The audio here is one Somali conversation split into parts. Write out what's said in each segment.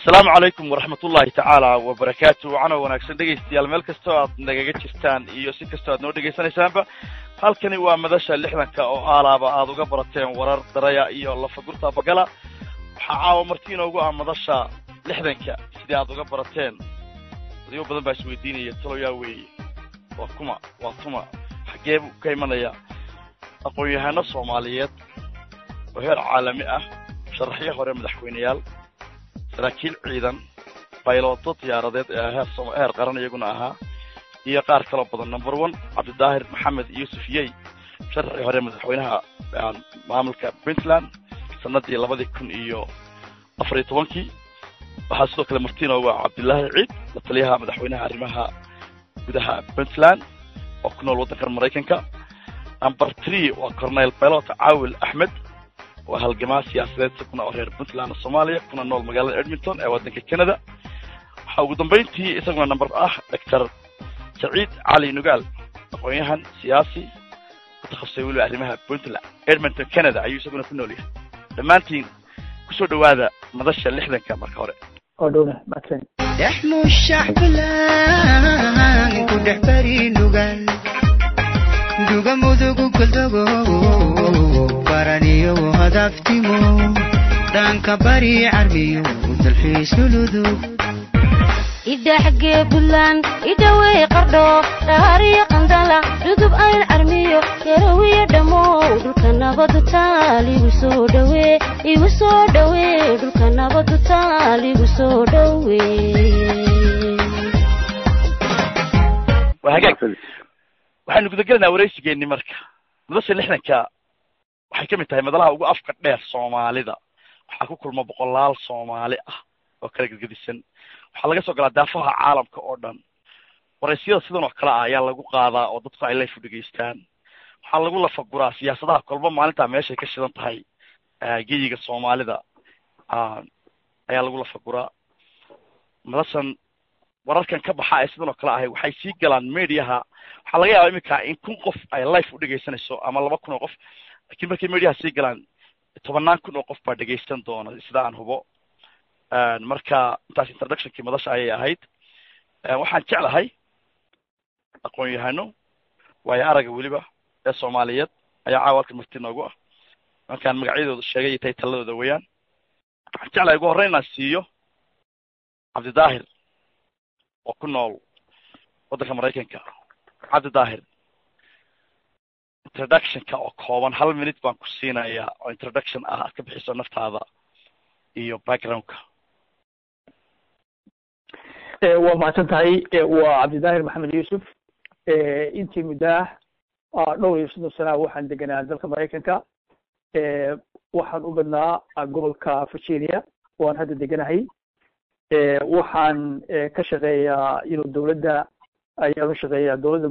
asalaamu calaykum waraxmat ullahi tacaala wabarakaatu wacana wanaagsan dhegaystayaal meel kastoo aad nagaga jirtaan iyo si kastoo aad noo dhegaysanaysaanba halkani waa madasha lixdanka oo aalaaba aad uga barateen warar daraya iyo lafagurta bagala waxaa caawa marti inoogu ah madasha lixdanka sidii aad uga barateen dadyo badan baa isweydiinaya taloyaa weeye waa kuma waa tuma xaggee buu ka imanaya aqoon-yahano soomaaliyeed oo heer caalami ah sharaxyo hore madaxweyneyaal saraakiil ciidan bayloodo diyaaradeed ee heer heer qaran iyaguna ahaa iyo qaar kaloo badan number one cabdidaahir maxamed yuusuf yey sharxii hore madaxweynaha maamulka puntland sanadii labadii kun iyo afar iyo tobankii waxaa sidoo kale martino waa cabdilaahi ciid la taliyaha madaxweynaha arrimaha gudaha puntland oo ku nool waddankan maraykanka number three waa cornel baylot caawil axmed waa halgamaa siyaasadeed kuna oo reer puntland soomaaliya kuna nool magaalada edmonton ee waddanka canada waxaa ugu dambayntii isaguna number ah doctor saciid cali nugaal aqoon-yahan siyaasi ku takhasusay weliba arrimaha puntland edmonton canada ayuu isaguna ku nool yahay dhammaantiin kusoo dhawaada madasha lixdanka marka hore dexmushax bilaan ku dhex bari nugaal duga mudugu goldogo baraniyo hadaftimo dhanka bari carmiyo dalxiis luludug idhaxgee buntland idhawey qardho dhaariyo qandala dhudub ayn carmiyo yarawiyo dhammow dhulka nabadu taal igu soo dhawee igu soo dhawee dhulka nabadu taal igu soo dhawee waa hagaag waxaynu gudagelaynaa waraysigeeni marka madasha lixdanka waxay ka mid tahay madalaha ugu afka dheer soomaalida waxaa ku kulma boqolaal soomaali ah oo kala gedgedisan waxaa laga soo galaa daafaha caalamka oo dhan waraysyada sidan oo kale ah ayaa lagu qaadaa oo dadku ay layfu dhegaystaan waxaa lagu lafaguraa siyaasadaha kolba maalintaa meeshay ka shidan tahay geyiga soomaalida ayaa lagu lafaguraa madashan wararkan ka baxa ee sidan oo kale ahay waxay sii galaan mediaha waxaa laga yaaba iminka in kun qof ay life u dhegaysanayso ama laba kun oo qof lakiin markay mediaha sii galaan tobannaan kun oo qof baa dhegaysan doona sida aan hubo marka intaas introductionkii madasha ayay ahayd waxaan jeclahay aqoon-yahano waayo araga weliba ee soomaaliyeed ayaa caawa halkan marti noogu ah markaan magacyadooda sheegay iyo tay taladooda weeyaan waxaan jeclahay ugu horreyn inaan siiyo cabdidaahir oo ku nool waddanka maraykanka cabdidaahir introductionka oo kooban hal minute baan ku siinayaa oo introduction ah aad ka bixiso naftaada iyo backgroundka waa mahadsan tahay waa cabdidaahir maxamed yuusuf intii muddaah dhowr iyo soddon sana waxaan deganaa dalka maraykanka waxaan u badnaa gobolka virginia waan hadda deganahay waxaan ka shaqeeyaa inu dowladda ayaan u shaqeeyaa dowladda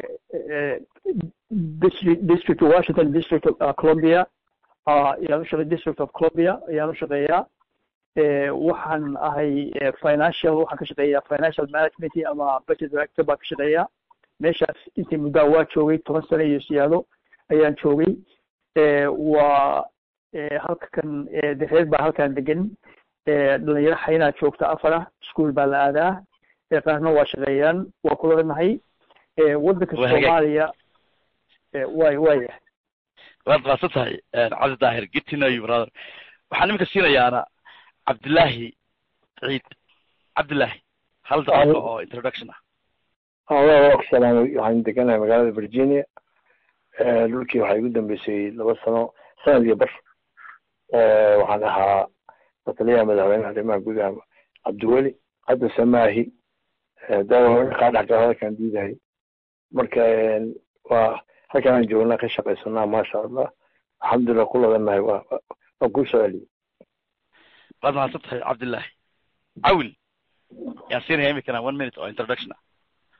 district washington district columbia ayaan ushaqeya district of columbia ayaan u shaqeeyaa waxaan ahay financial waxaan ka shaqeeyaa financial management ama budget director baan ka shaqeeyaa meeshaas intii muddaa waa joogay toban sano iyo siyaado ayaan joogay waa halkan reer baa halkan degan dhalinyaro xaynaa joogta afara school baa la aadaa qaarna waa shaqeeyaan waa kula nahay waddanka soomaaliya way waya waad maadsan tahay cabdi daahir get to know you brother waxaan iminka siinayaana cabdillaahi ciid cabdillaahi hal daqiiqo oo introduction ah waa salaamay waxaan deganahay magaalada virginia dhulkii waxaa igu dambeysay laba sano sanad iyo bar waxaan ahaa lataliyaha madaxweynaha arrimaha gudaha cabdiweli hadda samaahi kaa dhexgala halkaan diidahay marka waa halkaan aan joognaa ka shaqaysanaa maasha allah alxamdulilah ku ladanahay waa waan kuu soo celiyey waad mahadsan tahay cabdillaahi cawil yaan siinaya imikana one minute oo introduction ah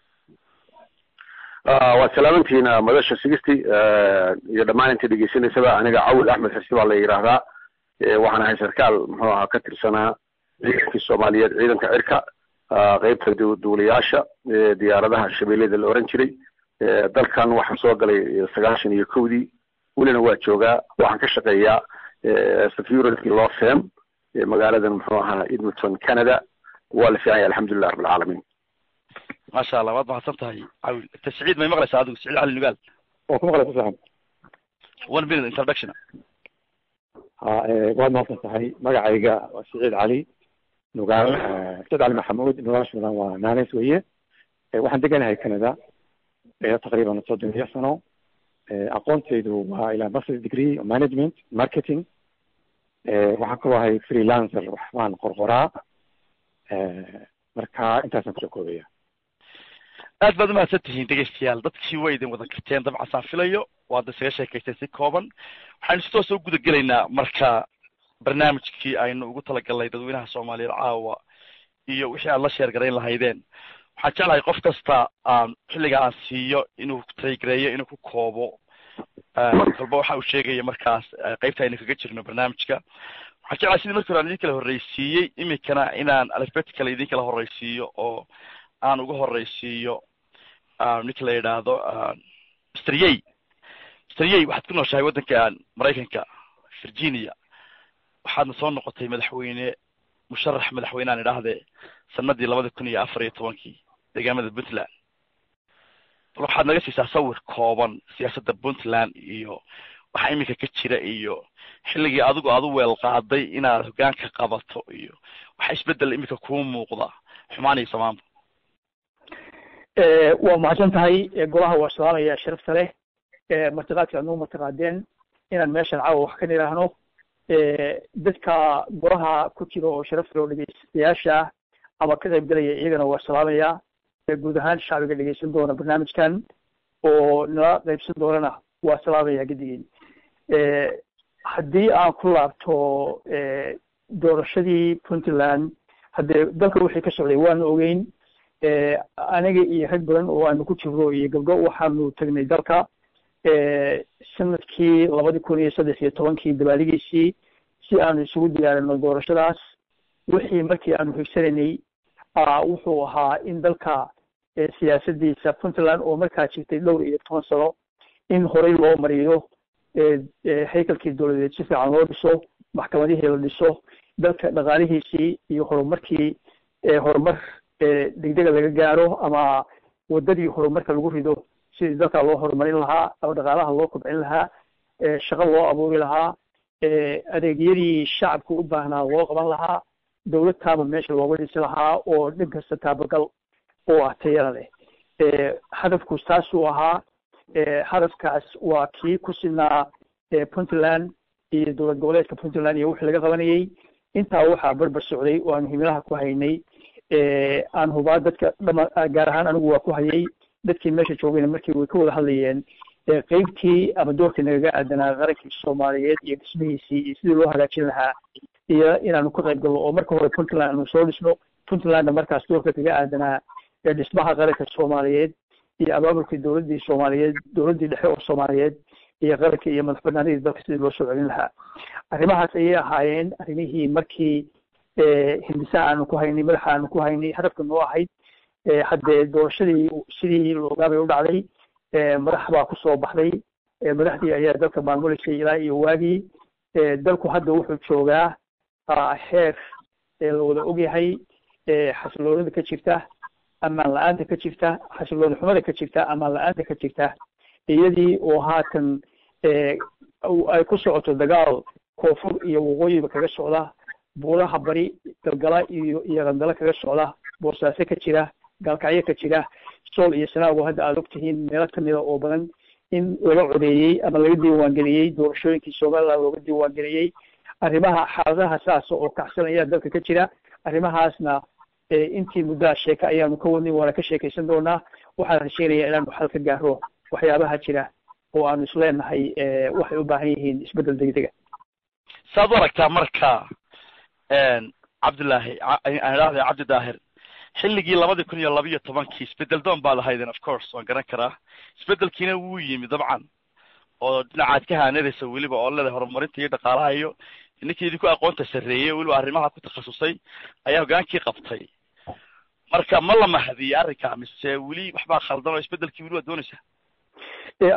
waad salaamantihiin madasha sigisti iyo dhammaan inta dhegeysanaysaba aniga cawil axmed xirsi baa la yidhaahdaa waxaan ahay sarkaal muxuu ahaa ka tirsanaa ciidankii soomaaliyeed ciidanka cirka qeybta duuliyaasha diyaaradaha shabeellada la oran jiray dalkan waxaan soo galay sagaashan iyo kowdii welina waa joogaa waxaan ka shaqeeyaa security law firm magaaladan muxuu ahaa edmonton canada waa la fiican yahay alxamdulilah rabbilcaalamiin maasha allah waad mahadsan tahay cawil ta siciid may maqlaysaa adigu siciid cali nugaal oo ku maqlay ku fiican one minute introduction ha waad mahadsan tahay magacayga waa siciid cali nugaal siciid cali maxamuud nugaashoodan waa nanes weye waxaan deganahay canada taqriiban soddon iyo sano aqoontaydu waa ilaa master degree management marketing waxaan ku ahay freelancer wax baan qorqoraa marka intaasaan kusoo koobaya aad baad umahadsan tihiin dhegeystayaal dadkii way idin wada karteen dabcan saan filayo waad isaga sheekaysteen si kooban waxaynu si toosa u guda gelaynaa marka barnaamijkii aynu ugu talagalnay dadweynaha soomaaliyeed caawa iyo wixii aad la sheergarayn lahaydeen waxaan jeclahay qof kasta aan xilliga aan siiyo inuu taygareeyo inuu ku koobo kolba waxa uu sheegaya markaas qeybta aynu kaga jirno barnaamijka waxaan jeclahay sidii markii hore aan idin kala horreysiiyey iminkana inaan alphabetical idin kala horreysiiyo oo aan uga horreysiiyo ninka la yidhaahdo mr yey mr yey waxaad ku nooshahay waddanka maraykanka virginia waxaadna soo noqotay madaxweyne musharax madaxweynean idhaahdee sanadii labada kun iyo afar iyo tobankii deegaamada puntland bal waxaad naga siisaa sawir kooban siyaasadda puntland iyo waxa iminka ka jira iyo xilligii adigu aad u weel qaaday inaad hoggaanka qabato iyo waxa isbeddel iminka kuu muuqda xumaan iyo samaanba waa mahadsan tahay golaha waa salaamaya sharafta leh martiqaadka adnuu martiqaadeen inaan meeshan caawa wax ka nidhaahno dadka golaha ku jira oo sharafta loo dhegeystayaasha ama ka qayb gelaya iyagana waa salaamaya guud ahaan shacbiga dhegeysan doona barnaamijkan oo nala qaybsan doonana waa salaamaya gedigiin haddii aan ku laabto doorashadii puntland haddee dalka wixii ka socday waanu ogeyn aniga iyo rag badan oo aanu ku jirno iyo gabdho waxaanu tagnay dalka sanadkii labadi kun iyo saddex iyo tobankii dabaaligiisii si aanu isugu diyaarino doorashadaas wixii markii aanu higsanaynay wuxuu ahaa in dalka siyaasadiisa puntland oo markaa jirtay dhowr iyo toban sano in horey loo mariyo haykalkii dowladeed si fiican loo dhiso maxkamadihii la dhiso dalka dhaqaalihiisii iyo horumarkii horumar degdega laga gaaro ama wadadii horumarka lagu rido sidii dalka loo horumarin lahaa ama dhaqaalaha loo kobcin lahaa shaqo loo abuuri lahaa adeegyadii shacabka u baahnaa loo qaban lahaa dowlad taaba meesha looga dhisi lahaa oo dhin kasta taabagal oo ah tayada leh hadafku taasuu ahaa hadafkaas waa kii ku sinaa puntland iyo dowlad goboleedka puntland iyo wixii laga qabanayay intaa waxaa barbar socday oo aanu himilaha ku haynay aan hubaa dadka dhama gaar ahaan anigu waa ku hayay dadkii meesha joogayna markii way ka wada hadlayeen qeybtii ama doorkii nagaga aadanaa qarankii soomaaliyeed iyo dhismihiisii iyo sidii loo hagaajin lahaa iyo inaanu ka qayb galno oo marka hore puntland aanu soo dhisno puntlandna markaas doorka kaga aadanaa dhismaha qaranka soomaaliyeed iyo abaabulkii dowladdii soomaaliyeed dowladdii dhexe oo soomaaliyeed iyo qarankii iyo madax banaanidii dalka sidii loo soo celin lahaa arrimahaas ayay ahaayeen arrimihii markii hindisaha aanu ku haynay madaxa aanu ku haynay hadafka noo ahayd haddee doorashadii sidii loogaabay u dhacday madax baa kusoo baxday madaxdii ayaa dalka maamuleysay ilaa iyo waagii dalku hadda wuxuu joogaa heer la wada ogyahay xasiloonida ka jirta amaan la-aanta ka jirta xasilooni xumada ka jirta amaan la-aanta ka jirta iyadii oo haatan ay ku socoto dagaal koonfur iyo waqooyiba kaga socda buuraha bari galgala iyo iyo qandalo kaga socda boosaaso ka jira gaalkacyo ka jira sool iyo sanaago hadda aada ogtihiin meelo kamida oo badan in laga codeeyey ama laga diiwaangeliyey doorashooyinkii somaliland looga diiwaangeliyey arrimaha xaaladaha saasa oo kacsan ayaa dalka ka jira arrimahaasna intii muddaha sheeka ayaanu ka wadnay waana ka sheekaysan doonaa waxaan rajeynayaa inaanu xal ka gaaro waxyaabaha jira oo aanu isleenahay waxay u baahan yihiin isbeddel degdega saad u aragtaa marka cabdillaahi aan idhahday cabdi daahir xilligii labadii kun iyo laba iyo tobankii isbedel doon baa lahaydeen of course waan garan karaa isbedelkiina wuu yimi dabcan oo dhinacaad ka haanadaysa weliba oo leedahay horumarinta iyo dhaqaalaha iyo ninkii idinku aqoonta sarreeyey weliba arrimaha ku takhasusay ayaa hogaankii qabtay marka ma la mahadiyey arrinka mise weli waxbaa khaldan oo isbedelkii weli waa doonaysaa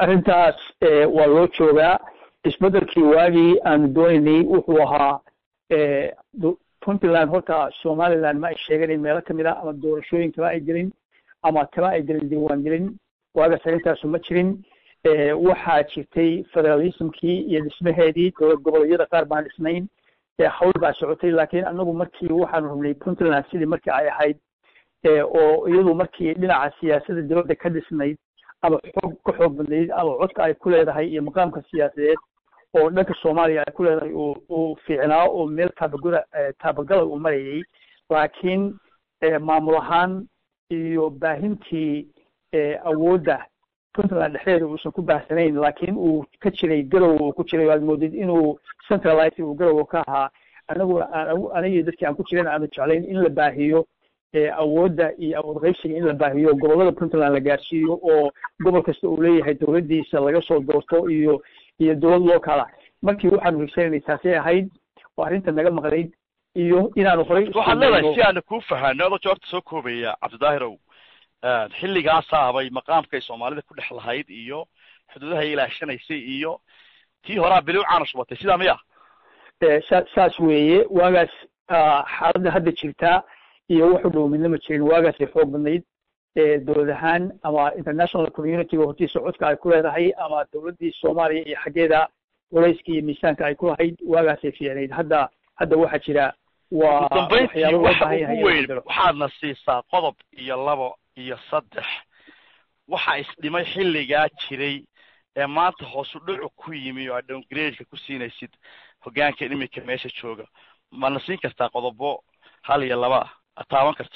arrintaas waa loo joogaa isbedelkii waagii aanu doonaynay wuxuu ahaa puntland horta somaliland ma ay sheeganin meelo kamid a ama doorashooyin kama ay gelin ama kama ay gelin diiwaan gelin waagaas arrintaasu ma jirin waxaa jirtay federalismkii iyo dhismaheedii dowlad goboleedyada qaar baan dhisnayn hawl baa socotay laakiin anagu markii waxaanu rabnay puntland sidii markii ay ahayd oo iyadu markii dhinaca siyaasadda dowladda ka dhisnayd ama xoog ka xoog badnayd ama codka ay ku leedahay iyo maqaamka siyaasadeed oo dhanka soomaaliya ay ku leedahay uu uu fiicnaa oo meel taabagura taabagala uu marayay laakiin maamul ahaan iyo baahintii awoodda puntland dhexdeeda uusan ku baahsanayn laakiin uu ka jiray garow uu ku jiray waad moodid inuu centralize uu garow ka ahaa anaguna aan anigii dadkii aan ku jiran aanu jeclayn in la baahiyo awoodda iyo awood qaybsiga in la baahiyo gobollada puntland la gaarsiiyo oo gobol kasta uu leeyahay dowladdiisa laga soo doorto iyo iyo dowlad lookala markii waxaanu higsanaynay taasay ahayd oo arrinta naga maqnayd iyo inaanu horay waxaad leedahay si aanu kuu fahanno adoo joorta soo koobaya cabdidaahirow xilligaasaa bay maqaamkay soomaalida ku dhex lahayd iyo xuduudaha ilaashanaysay iyo tii horaa biliw caana shubatay sidaa miya sa saas weeye waagaas xaaladda hadda jirtaa iyo wuxu dhow midna ma jirin waagaasay xoog badnayd dowlad ahaan ama international communityga hortiisa codka ay ku leedahay ama dowladdii soomaaliya iyo xaggeeda culayska iyo miisaanka ay ku lahayd waagaasay fiicnayd hadda hadda waxaa jira waa dambayntii waxyaabo loo waxa baahan yahay ugu in la weyn bedelo. waxaadna siisaa qodob iyo labo iyo saddex waxa isdhimay xilligaa jiray ee maanta hoosu dhucu ku yimi oo aad downgradeka ku siinaysid hogaanka iminka meesha jooga mana siin kartaa qodobo hal iyo laba ah aad taaban karto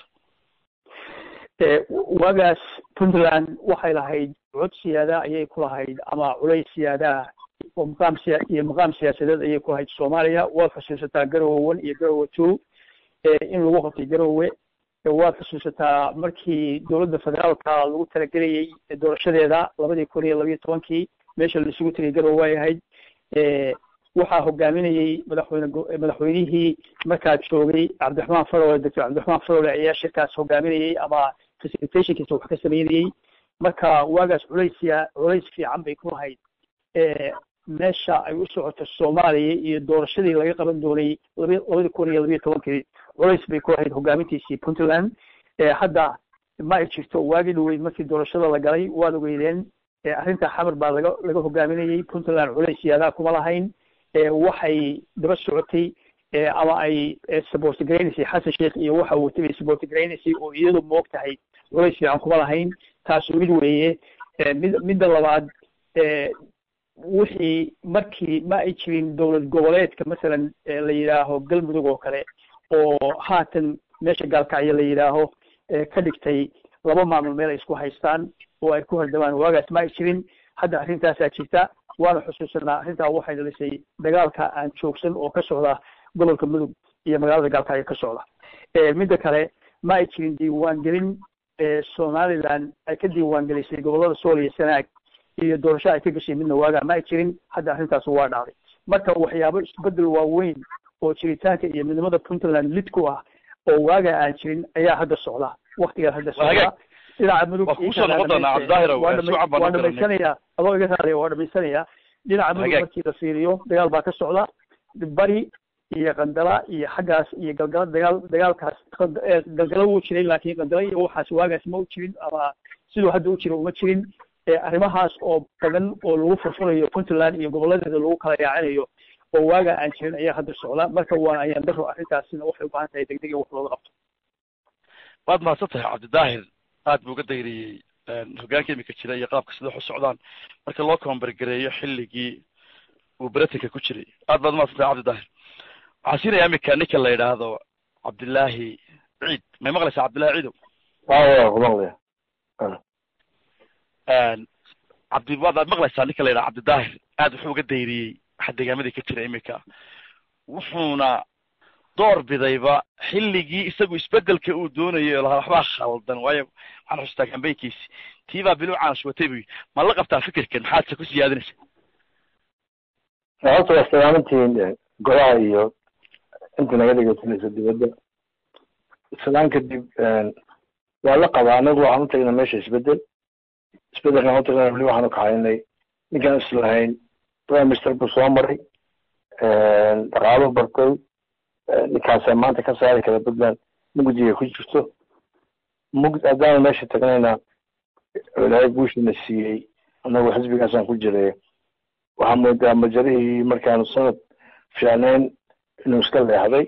Eh, waagaas puntland waxay lahayd cod siyaada ayay ku lahayd ama culays siyaadaah oo maqaam siya iyo maqaam siyaasadeed ayay ku lahayd soomaaliya waad xusuusataa garowe one iyo garowe two eh, in lagu qabtay garowe Eh, waad xusuusataa markii dowladda federaalka lagu talagelayay eh, doorashadeeda labadii kun iyo labayo tobankii meesha la isugu tegay garowe way ahayd Eh, waxaa hogaaminayey madaxweyne go- eh, madaxweynihii markaa joogay cabdiraxmaan farole doctor cabdiraxmaan farole ayaa shirkaas hogaaminayey ama facilitationkiisa wax ka sameynayey marka waagaas culaysiya culays fiican bay ku lahayd Eh, meesha ay u socoto soomaaliya iyo doorashadii laga qaban doonay laba labadii kun iyo labayo tobankii culays bay ku lahayd hogaamintiisii puntland Eh, hadda ma ay jirto waagii dhaweyd markii doorashada la galay waad ogeydeen Eh, arrinta xamar baa laga laga hogaaminayey puntland culays siyaadaa kuma lahayn Eh, waxay daba socotay eh, ama ay eh, support garaynaysay xasan sheekh iyo waxa uu tagay support garaynaysay oo iyadu moog tahay culays fiican kuma lahayn taasu mid weeye Eh, mid midda labaad eh, wixii markii ma ay jirin dowlad goboleedka masalan eh, la yidhaaho galmudug oo kale oo haatan meesha gaalkacyo la yidhaaho eh, ka dhigtay laba maamul meel ay isku haystaan oo ay ku hordamaan waagaas ma ay jirin hadda arrintaasaa jirta waana xusuusanaa arrintaa waxay dhalisay dagaalka aan joogsan oo ka socda gobolka mudug iyo magaalada gaalkacyo ka socda Eh, midda kale ma ay jirin diiwaangelin eh, somaliland ay ka diiwaangelisay gobolada sool iyo sanaag iyo doorasho ay ka gashay midna waagaa ma ay jirin hadda arrintaas waa dhacday marka waxyaabo isbedel waaweyn oo jiritaanka iyo midnimada puntland lid ku ah oo waagaa aan jirin ayaa hadda socda waktigaa hadda Waa hagaag. socda dhinaca mudug Waa kugu soo noqon doonaa, Cabdidaahir, waa waa dhama- suucan baan waa u garanay. dhamaysanaya adoo iga raadaya waa dhamaysanaya dhinaca mudug Hagaag. markii la fiiriyo dagaal baa ka socda bari iyo qandala iyo xaggaas iyo galgala dagaal dagaalkaas qand- eh, galgala wuu jiray laakiin qandala iyo waxaas waagaas ma u jirin ama siduu hadda u jiro uma jirin Eh, arrimahaas oo badan oo lagu furfurayo puntland iyo goboladeeda lagu kala yaacinayo oo waagaa aan jirin ayaa hadda socda marka waa ayaan daro arrintaasina waxay u baahan tahay degdeg in wax looga qabto waad mahadsan tahay cabdidaahir aad buu uga dayriyey hogaanka imika jira iyo qaabka sida wax u socdaan marka loo koombargareeyo xilligii uu beratanka ku jiray aad baad umahadsan tahay cabdidaahir waxaan siinayaa imika ninka la yidhaahdo cabdilaahi ciid may maqlaysaa cabdillahi ciidow waa ku maqlaya cabdi waad aad maqlaysaa ninka la yidhaha cabdidaahir aad wuxuu uga dayriyey waxa deegaamadii ka jira imika wuxuuna door bidayba xilligii isagu isbedelka uu doonayay oo lahaa waxbaa khaldan waayo waxaan xusuustaa kambaynkiisi tiibaa bilu caanashwatay buy ma la qabtaa fikirkan maxaad se ku siyaadinaysa horta waa salaamantihiin eh, golaha iyo inta naga dhegeysanaysa dibadda islaan kadib eh, waa la qabaa anagu waxaan u tagnay meesha isbedel isbedelkan u tagnay weli waxaan u kaxaynay ninkaan islahayn prime minister buu soo maray dhaqaalo bartay ninkaasa maanta ka saari kara puntland mugdiga ku jirto mugd haddaan meesha tagnayna ilaahay guushina siiyey annagu xisbigaasaan ku jiray waxaa moodaa majarihii markaanu sanad fiicnayn inuu iska leexday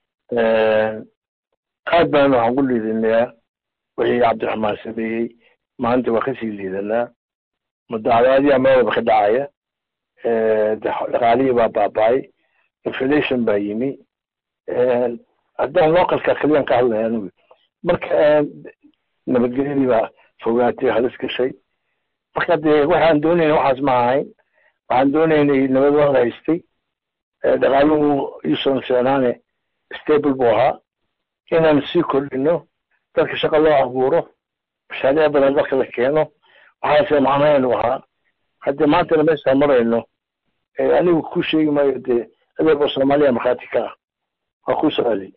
aad baan waxaan ku liidanayaa wixii cabdiraxmaan sameeyey maanta waa kasii liidanaa mudacadaadiyaa meel walba ka dhacaya dhaqaalihii baa baaba-ay inflation baa yimi haddaan localka keliyan ka hadlaya anigu marka nabadgelyadii baa fogaatay halis gashay marka dee waxaan doonayna waxaas ma ahayn waxaan doonaynay nabad waa la haystay dhaqaaluhu yuusan fiicnaane stable buu ahaa inaan sii kordhino dadka shaqo loo abuuro mashaariic badan dalka la keeno waxaase macnaheenu ahaa haddii maantana meeshaa marayno anigu ku sheegi maayo dee adeerba soomaaliya markhaati ka ah waa ku su-aalay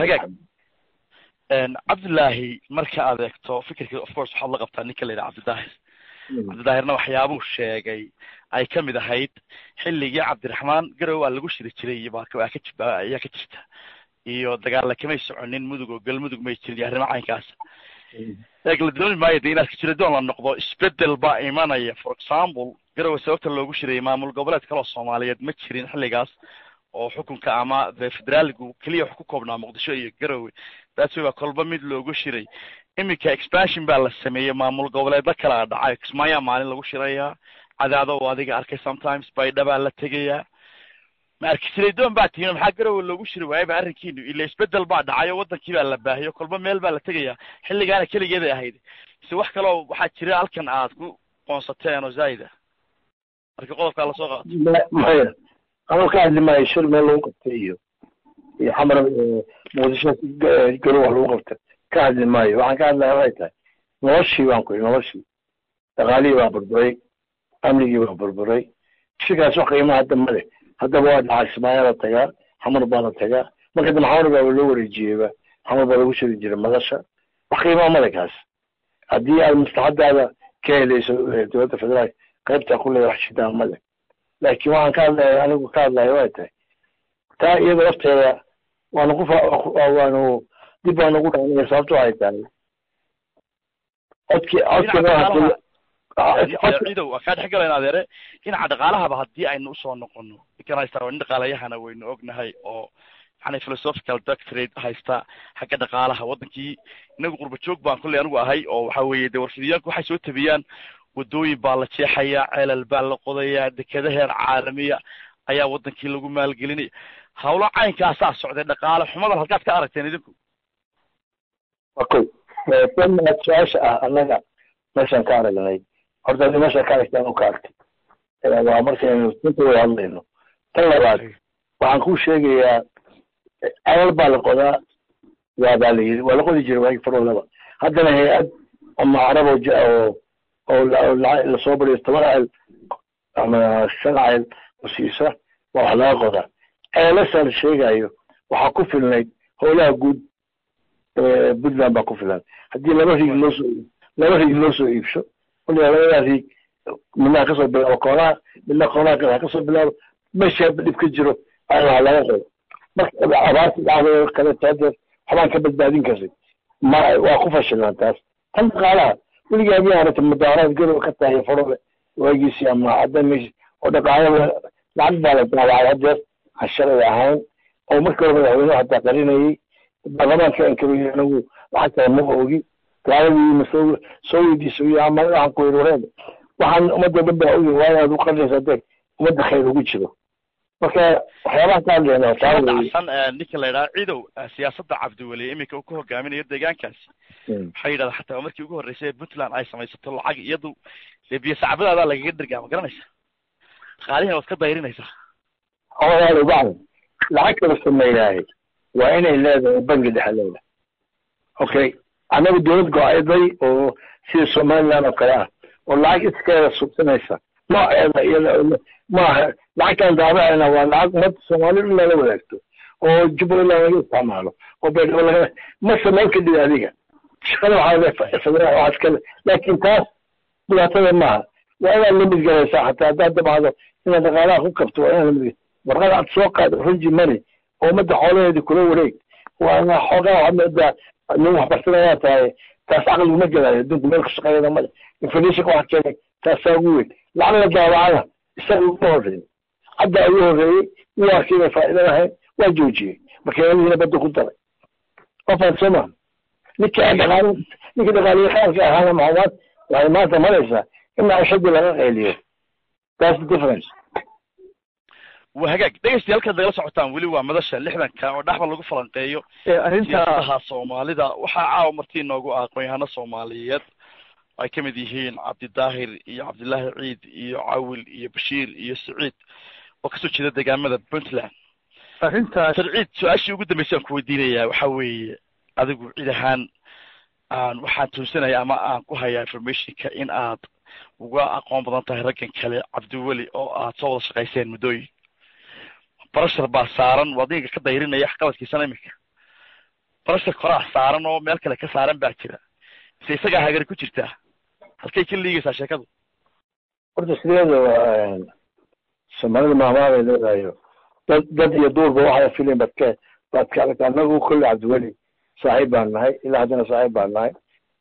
cabdillaahi marka aad eegto fikirkii of course waxaad la qabtaa ninka la yidhaha cabdidaahir cabdidaahirna waxyaabuu sheegay ay ka mid ahayd xilligii cabdiraxmaan garow waa lagu shiri jiray baa ka ayaa ka jirta iyo dagaalla kamay soconin mudug oo galmudug may jirin iyo arrimo caynkaas eeg la dooni maayo de inaad kajira doon la noqdo isbedel baa imanaya for example garowe sababta loogu shirayay maamul goboleed kaloo soomaaliyeed ma jirin xilligaas oo xukunka ama de federaaligu keliya wax ku koobnaa muqdisho iyo garowe taasi waa kolba mid loogu shiray iminka expansion baa la sameeyey maamul goboleedla kala dhacay kismaayaa maalin lagu shirayaa cadaado oo adiga arkay sometimes baydha baa la tegayaa ma arkisilay doon baa tihiin maxaa garowe loogu shiri waayaba arrinkiinu ila isbedel baa dhacay oo wadankii baa la baahiyo kolba meel baa la tegayaa xilligaana keligeeday ahayd mise wax kaloo waxaa jira halkan aad ku qoonsateen oo zaida marka qodobkaa lasoo qaato maya anuu ka hadli maayo shir meel lagu qabtay iyo iyo xamar muqdisho garow wax lagu qabtay ka hadli maayo waxaan ka hadlaya waxay tahay noloshii baan ku noloshii dhaqaalihii baa burburay amnigii baa burburay shirkaas wax qiima hadda male haddaba waa dhacay ismaayaa la tagaa xamar baa la tagaa marka dambe xamar baa loo wareejiyeyba xamar baa lagu shiri jiray madasha wax qiimaa male kaas haddii aad maslaxadaada ka helayso dowladda federaalka qaybtaa ku leedahay wax shidaa male laakiin waxaan ka hadlaya anigu ka hadlaya way tahay taa iyada lafteeda waanu ku waanu dib baanu ugu dhaanaya sababto waxay tahay codki codki ciidow waa kaa dhex galayna adeere dhinaca dhaqaalahaba haddii aynu usoo noqono ninkan haystaa waa nin dhaqaalayahana waynu ognahay oo yani philosophical doctorate haysta xagga dhaqaalaha wadankii inagu qurba joog baan kolley anigu ahay oo waxa weeye de warfidiyaanku waxay soo tabiyaan wadooyin baa la jeexaya ceelal baa la qodaya dekeda heer caalamiya ayaa wadankii lagu maalgelinaya hawlo caynkaasaa socday dhaqaale xumadan halkaad ka aragteen idinku okay tan su-aasha ah annaga meeshaan ka aragnay horta adi meeshaan ka aragtaan oo ka arkay waa markaynu inta wada hadlayno tan labaad waxaan kuu sheegayaa ceelal baa la qodaa waa baa la yiri waa la qodi jiray waagi faroodaba haddana hay-ad ama carab oo oo oo lasoo bariyo toban ceel ama shan ceel oo siisa waa wax laga qodaa ceelasha la sheegayo waxaa ku filnayd howlaha guud puntland baa ku filan haddii laba riig loo soo laba riig loo soo iibsho waliba labadaa riig midnaha kasoo bilaabo koonaha midna koonaha kale ha kasoo bilaabo meesha dhib ka jiro waa laga qodo marka abaarta dhacday kaleeto hadeer waxbaan ka badbaadin karin ma waa ku fashilaan taas tan dhaqaalaha weligaa miyaa aragta mudaaraad garow ka tahay farole waagiisi ama hadda mesh oo dhaqaalaha lacag baa la daawacay hadeer aan shalay ahayn oo markii hore madaxweynuhu hataa qarinayay baarlamaanka ankaroy anagu lacagtaa ma ogi gaaladii ma soo soo weydiiso iyo ama waxaan ku yiri wareed waxaan ummadda dhan baa ogi waa inaad u qarinaysa dee ummadda khayr ugu jiro marka waxyaabaha ka hadlayna taa dhacsan ninka la yidhaha ciidow siyaasadda cabdiweli iminka uu ka hogaaminayo deegaankaasi waxay yidhahdaa xataa markii ugu horreysay puntland ay samaysato lacag iyadu dee biyo sacbadaadaa lagaga dhergaa ma garanaysa dhaqaalihina waad ka dayrinaysaa odaal ubacd lacag kala sameeyaahay waa inay leedahay bangi dhexe leedahay okay annagu dowlad go-ayday oo sida somaliland oo kale ah oo lacag iskeeda subsanaysa nooceeda iyada maaha lacagtan daabacayna waa lacag ummadda soomaali in lala wadaagto oo jubbaland laga isticmaalo oo baydhabo laga ma samayn kadhid adiga shaqada waxaa federaal waxaas kale laakiin taas dhibaatada maaha waa inaad la midgalaysaa xataa haddaad dabcdo inaad dhaqaalaha ku kabto waa inaad lamid warqada aad soo qaado runji money oo ummadda xoolaheedii kula wareeg waana xoogaa waxaad moodaa nin waxbartanayaa tahay taas caqliguma gelaayo adduunku meel ka shaqeeyada male inflationka waxa keenay taasaa ugu weyn lacag la daabacana isaga uma horreyn hadda ayuu horreeyey wuu arkay inay faa'iido lahayn waa joojiyey makiinadihiina badda ku daray qofaan soo maa ninka dhaqaale ninka dhaqaaliyaqaanka ahaana maxamaad waxay maanta maraysaa in maciishadii laga qeyliyo that's the difference waa hagaag dhegeystayaal halkaad nagala socotaan weli waa madasha lixdanka oo dhaxba lagu falanqeeyo arrinta siyaasadaha soomaalida waxaa caawa martii inoogu ah aqoon-yahano soomaaliyeed ay ka mid yihiin cabdidaahir iyo cabdillaahi ciid iyo cawil iyo bashiir iyo saciid oo kasoo jeeda deegaamada puntland arrintaas sarciid su-aashii ugu dambeysay aan ku weydiinayaa waxa weeye adigu cid ahaan aan waxaan tuunsanaya ama aan ku hayaa informationka in aad uga aqoon badan tahay raggan kale cabdiweli oo aad soo wada shaqayseen muddooyin barashar baa saaran waa adinka ka dayrinaya waxqabadkiisana iminka barashar koraa saaran oo meel kale ka saaran baa jira mise isagaa hagari ku jirtaa halkay ka liigaysaa sheekadu horta sideeda soomaalida maamaabay leedahayo dad dad iyo duurba waxaa filin baad ka baad ka aragta annagu kolle cabdiweli saaxiib baan nahay ilaa haddana saaxiib baan nahay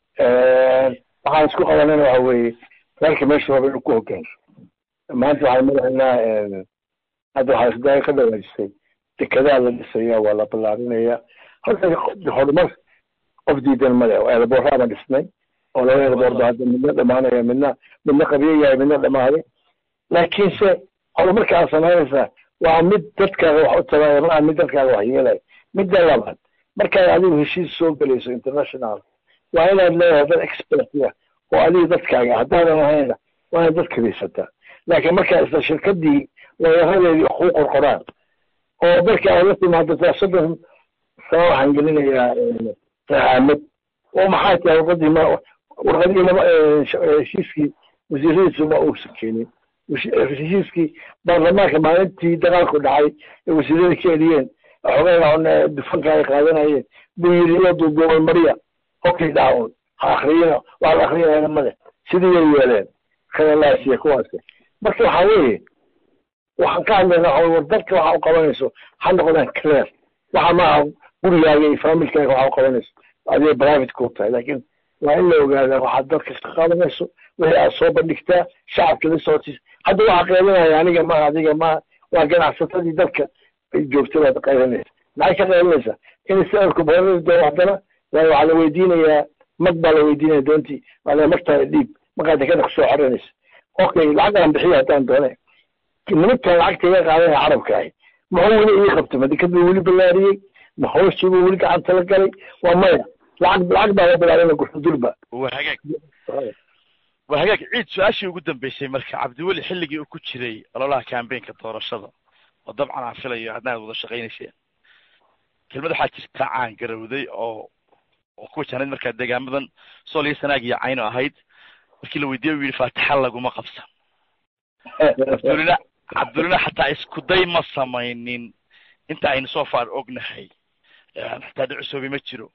waxaan isku qabanayna waxa weeye reerka meesha raba inuu ku hogaanso maanta waxaan madaxaynaa hadda waxaa isdaaya ka dhawaajisay dekedaa la dhisaya waa la ballaarinaya horta horumar qof diidan male eelaboorraa baan dhisnay oo laba eelaboor ba hadda midna dhamaanaya midna midna qabiyo yahay midna dhamaaday laakiinse horumarka aad samaynaysaa waa mid dadkaaga wax u taraya ma aha mid dadkaaga wax yeelaya midda labaad markaad adigu heshiis soo gelayso international waa inaad leedahay dad expertia oo adiga dadkaaga haddaadan ahayna waa inaad dad kadiisataa laakiin markaa isla shirkadii weeraradeedii wax ku qorqoraan oo marka aad la timaado taa soddon sano waxaan gelinayaa rahaamad oo maxay tahay warqadii ma warqadii lama heshiiskii wasiiradiisu ma uusan keenin heshiiskii baarlamaanka maalintii dagaalku dhacay ee wasiirada ka eliyeen xogeyn dufanka ay qaadanayeen buu yidhi iyo duuduubay mariya okay dhaawun ha akriyina waa la akrinayana male sidii way yeeleen kanalaasiya kuwaasi marka waxaa weeye waxaan ka hadlaynaa waxa war dadka waxa u qabanayso ha noqdaan clear waxa maaha gurigaaga iyo familkaaga waxa u qabanayso adiga private ku tahay laakiin waa in la ogaadaa waxaad dadka ka qabanayso wixii aad soo bandhigtaa shacabka la sootis hadda waxaa qeylinaya aniga maaha adiga maaha waa ganacsatadii dadka joogta baad qaylinaysa maxay ka qaylinaysaa in sicirku badanadi doono haddana waayo waxaa la weydiinayaa mag baa la weydiinaya doontii waa la magtaada dhiib markaad dekada kusoo xoranaysa okay lacag aan bixiya haddaan doone nimankan lacagta iga qaadanaya carabka ahi muxuu weli ii qabtay ma dekad buu weli ballaariyey ma hooshii buu weli gacanta la galay waa maya lacag lacag baa la bilaarina guxudulba waa hagaag waa hagaag ciid su-aashii ugu dambeysay marka cabdiweli xilligii uu ku jiray ololaha cambaynka doorashada oo dabcan aan filayo hadna aad wada shaqaynayseen kelmad waxaa jirta caan garowday oo oo ku wajahnayd markaa deegaamadan sool iyo sanaag iyo cayno ahayd markii la weydiiyey u yidhi faatixa laguma qabsan cabdulina cabdulina xataa isku day ma samaynin inta aynu soo faar ognahay xataa dhicusoobi ma jiro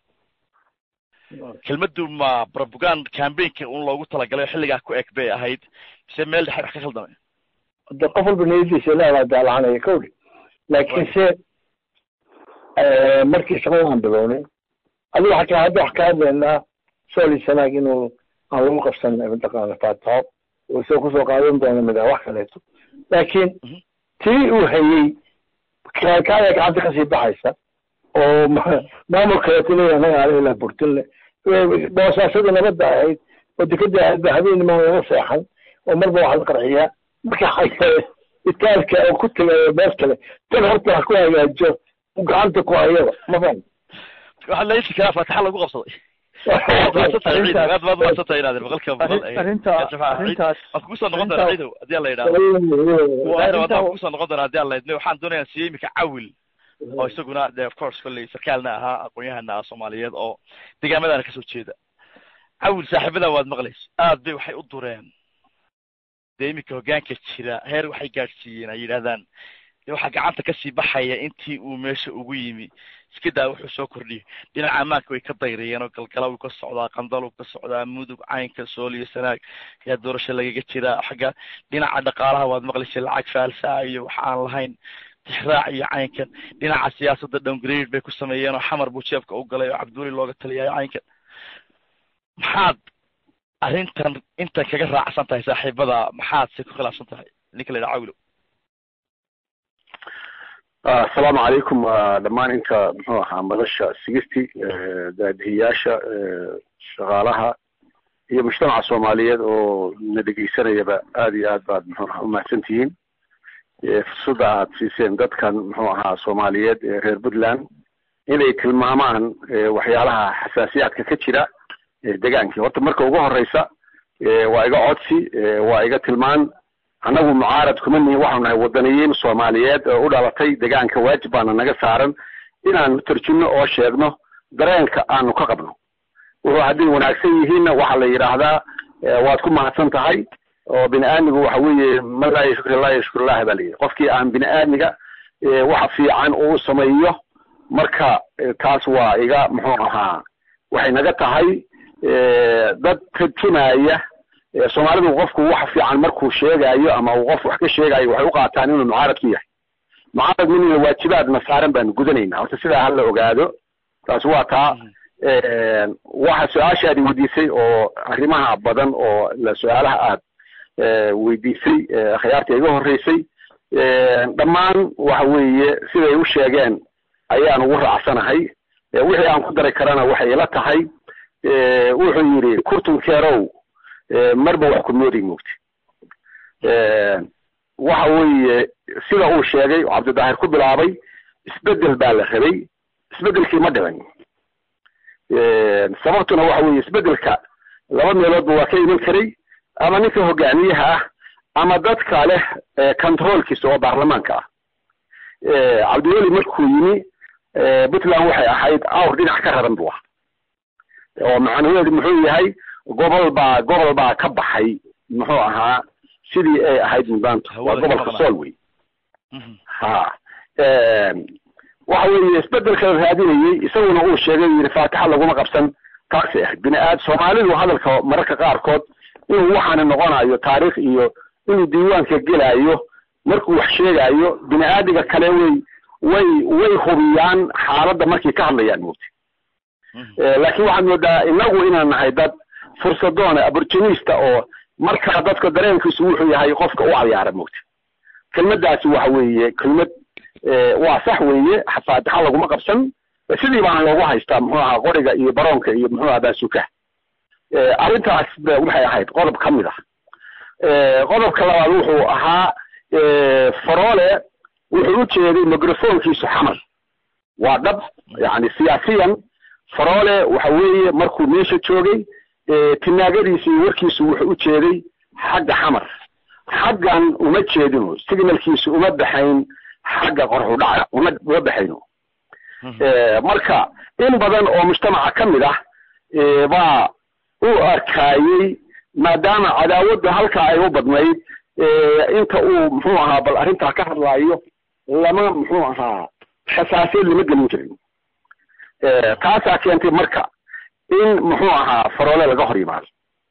kelmaddu ma propagand cambaynka un loogu talagalay oo xilligaa ku eg bay ahayd mise meel dhexe wax ka khaldamay de qof walba niyadiisa ilaahaa daalacanaya kowdhi laakiinse markii shaqada aan bilownay adiga waxaa ka hadda wax ka hadlaynaa sooli sanaag inuu aan lagu qabsan mataqaana faataxo oo isagoo kusoo qaadan doona midaa wax kaleeto laakiin tii uu hayey kaaya gacanta kasii baxaysa oo maamul kaleeto leeyahay anaga ale ilaa burtinle boosaashada nabadda ahayd oo dekada aadba habeen maan laga seexan oo marba wax la qarxiyaa marka itaalka oo ku tagayo meel kale tan horta wax ku hagaajo gacanta ku hayaba ma faham waxaa la isi karaa faataxa lagu qabsaday aad baad umaadsantahay inaad boqolkiiba boqol arrintaas waan kugu soo noqon doonaa ciidow haddii alla yidhahdo waan kugu soo noqon doonaa haddii alla idmo waxaan doonaya siiyey imika cawil oo isaguna de of course kolley sarkaalna ahaa aqoon-yahana ah soomaaliyeed oo deegaamadaana kasoo jeeda cawil saaxiibada waad maqlayso aad bay waxay u dureen dee iminka hoggaanka jira heer waxay gaadhsiiyeen ay yidhahdaan de waxaa gacanta kasii baxaya intii uu meesha ugu yimi iska daa wuxuu soo kordhiyay dhinaca ammaanka way ka dayriyeen oo galgala wuu ka socdaa qandal wuu ka socdaa mudug caynka sool iyo sanaag ayaa doorasho lagaga jiraa xagga dhinaca dhaqaalaha waad maqlaysay lacag faalsaa iyo wax aan lahayn tixraac iyo caynkan dhinaca siyaasadda downgrade bay ku sameeyeen oo xamar buu jeebka u galay oo cabdiweli looga taliyayo caynkan maxaad arrintan intan kaga raacsan tahay saaxiibada maxaad se ku khilaafsan tahay ninka la yidhaha cawilo asalaamu calaykum dhammaan inta muxuu ahaa madasha sigisty daadihiyaasha shaqaalaha iyo mujtamaca soomaaliyeed oo na dhegeysanayaba aad iyo aad baad muxuu ahaa umahadsan tihiin fursadda aad siiseen dadkan muxuu ahaa soomaaliyeed ee reer puntland inay tilmaamaan waxyaalaha xasaasiyaadka ka jira degaankii horta marka ugu horeysa waa iga codsi waa iga tilmaan annagu mucaarad kuma nihin waxaanu nahay wadaniyiin soomaaliyeed oo u dhalatay degaanka waajib baana naga saaran inaanu tarjumno oo sheegno dareenka aanu ka qabno wuxuu hadday wanaagsan yihiinna waxaa la yidhaahdaa waad ku mahadsan tahay oo bini aadmigu waxa weeye man laa yashkur laa yashkurllahi baa layidhi qofkii aan bini aadmiga waxa fiican uu sameeyo marka taas waa iga muxuu ahaa waxay naga tahay dad tarjumaya soomaalidu qofku wax fiican markuu sheegayo ama uu qof wax ka sheegayo waxay u qaataan inuu mucaarad ku yahay mucaarad minina waajibaadna saaran baanu gudanaynaa horta sidaa hala ogaado taasi waa taa waxa su-aashaadi weydiisay oo arrimaha badan oo su-aalaha aad weydiisay akhyaarta iga horreysay dhammaan waxa weeye siday u sheegeen ayaan ugu raacsanahay wixii aan ku dari karana waxay ila tahay wuxuu yidhi kurtunkeerow marba wax ku mooday moogti waxa weeye sida uu sheegay oo cabdidaahir ku bilaabay isbedel baa la rabay isbedelkii ma dhicin sababtuna waxa weeye isbedelka laba meeloodba waa ka iman karay ama ninka hogaamiyaha ah ama dadka leh controlkiisa oo baarlamaanka ah cabdiweli markuu yimi puntland waxay ahayd awr dhinac ka raran buu ah oo macnaheedu muxuu yahay gobol baa gobol baa ka baxay muxuu ahaa sidii ay ahayd mudaanta waa gobolka sool wey ha waxa weeye isbedelka la raadinayey isaguna uu sheegay yidhi faatixa laguma qabsan taasay ahayd bini aad soomaalidu hadalka mararka qaarkood inuu waxaana noqonayo taariikh iyo inuu diiwaanka gelayo markuu wax sheegayo bini aadiga kale way way way hubiyaan xaaladda markay ka hadlayaan moogta laakiin waxaad moodaa inagu inaan nahay dad fursadoona abortunista oo markaa dadka dareenkiisu wuxuu yahay qofka u cayaara moogta kelmaddaasi waxa weeye kelmad waa sax weeye faatixa laguma qabsan sidii baana loogu haystaa muxuu ahaa qoriga iyo baroonka iyo muxuu ahaa baasuka arrintaas waxay ahayd qodob ka mid ah qodobka labaad wuxuu ahaa faroole wuxuu u jeeday microfonkiisu xamal waa dhab yani siyaasiyan faroole waxa weeye markuu meesha joogay tinaagadiisi iyo warkiisu wuxuu u jeeday xagga xamar xaggan uma jeedino signalkiisu uma baxayn xagga qorxu dhaca uma uma baxayno marka in badan oo mujtamaca ka mid ah baa u arkaayey maadaama cadaawadda halkaa ay u badnayd inta uu muxuu ahaa bal arrintaa ka hadlaayo lama muxuu ahaa xasaasiyad lama gelin jirin taasaa keentay marka in muxuu ahaa faroole laga hor yimaado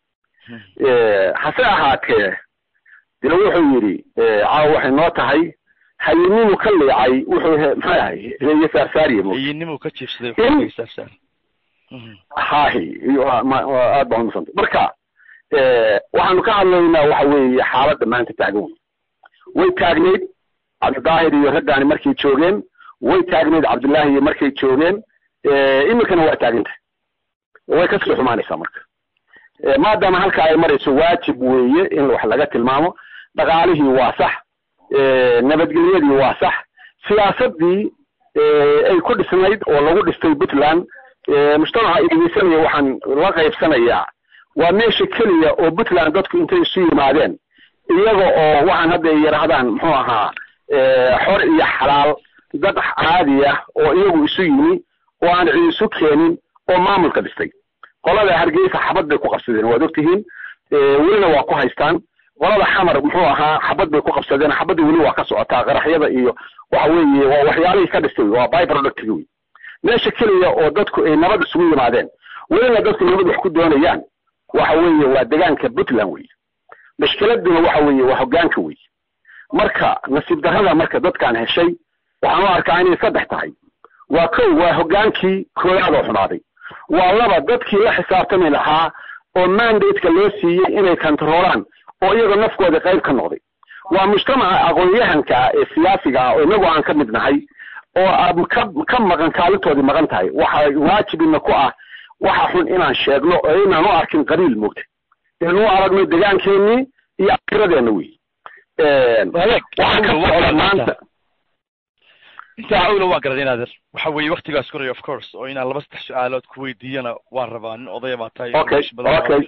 hase ahaatee dila wuxuu yidhi caawa waxay noo tahay hayinimu ka liicay wuxuu maxay ahay iyo saarsaariye hayinimu ka jiibsaday saarsaar hahi aad baa umasanta marka waxaanu ka hadlaynaa waxa weeye xaaladda maanta taagan wey way taagnayd cabdidaahir iyo raggaani markay joogeen way taagnayd cabdullaahi iyo markay joogeen iminkana waa taagantah way kasii xumaanaysaa marka maadaama halka ay marayso waajib weeye in wax laga tilmaamo dhaqaalihii waa sax nabadgelyadii waa sax siyaasadii ay ku dhisnayd oo lagu dhistay puntland mujtamaca idegeysanaya waxaan la qaybsanayaa waa meesha keliya oo puntland dadku intay isu yimaadeen iyaga oo waxaan hadda ay yidhaahdaan muxuu ahaa xor iyo xalaal dad caadi ah oo iyagu isu yimi oo aan cid isu keenin oo maamulka dhistay qolada hargeysa xabad bay ku qabsadeen waad ogtihiin welina waa ku haystaan qolada xamar muxuu ahaa xabad bay ku qabsadeen xabadda weli waa ka socotaa qaraxyada iyo waxa weeye waa waxyaalihii ka dhistay waa byproductigi wey meesha keliya oo dadku ay nabad isugu yimaadeen welina dadku nabad wax ku doonayaan waxa weeye waa degaanka puntland wey mashkiladuna waxa weeye waa hogaanka wey marka nasiib darrada marka dadkaan heshay waxaan u arkaa inay saddex tahay waa kow waa hoggaankii koowaad oo xumaaday waa laba dadkii la xisaabtami lahaa oo mandateka loo siiyey inay kantaroolaan oo iyagoo nafkooda qayb ka noqday waa mujtamaca aqoon-yahanka ah ee siyaasiga ah oo inagu aan ka mid nahay oo ka ka maqan kaalintoodii maqan tahay waxa waajibina ku ah waxa xun inaan sheegno oo inaan u arkin qabiil moogta inuu aragno deegaankeenii iyo akiradeena wey waxaa ka socda maanta intaa cawla waan garaday inaader waxa weeye waktigaas koraya of course oo inaan laba saddex su-aalood ku weydiiyana waan rabaa nin odaya baa tahay okay okay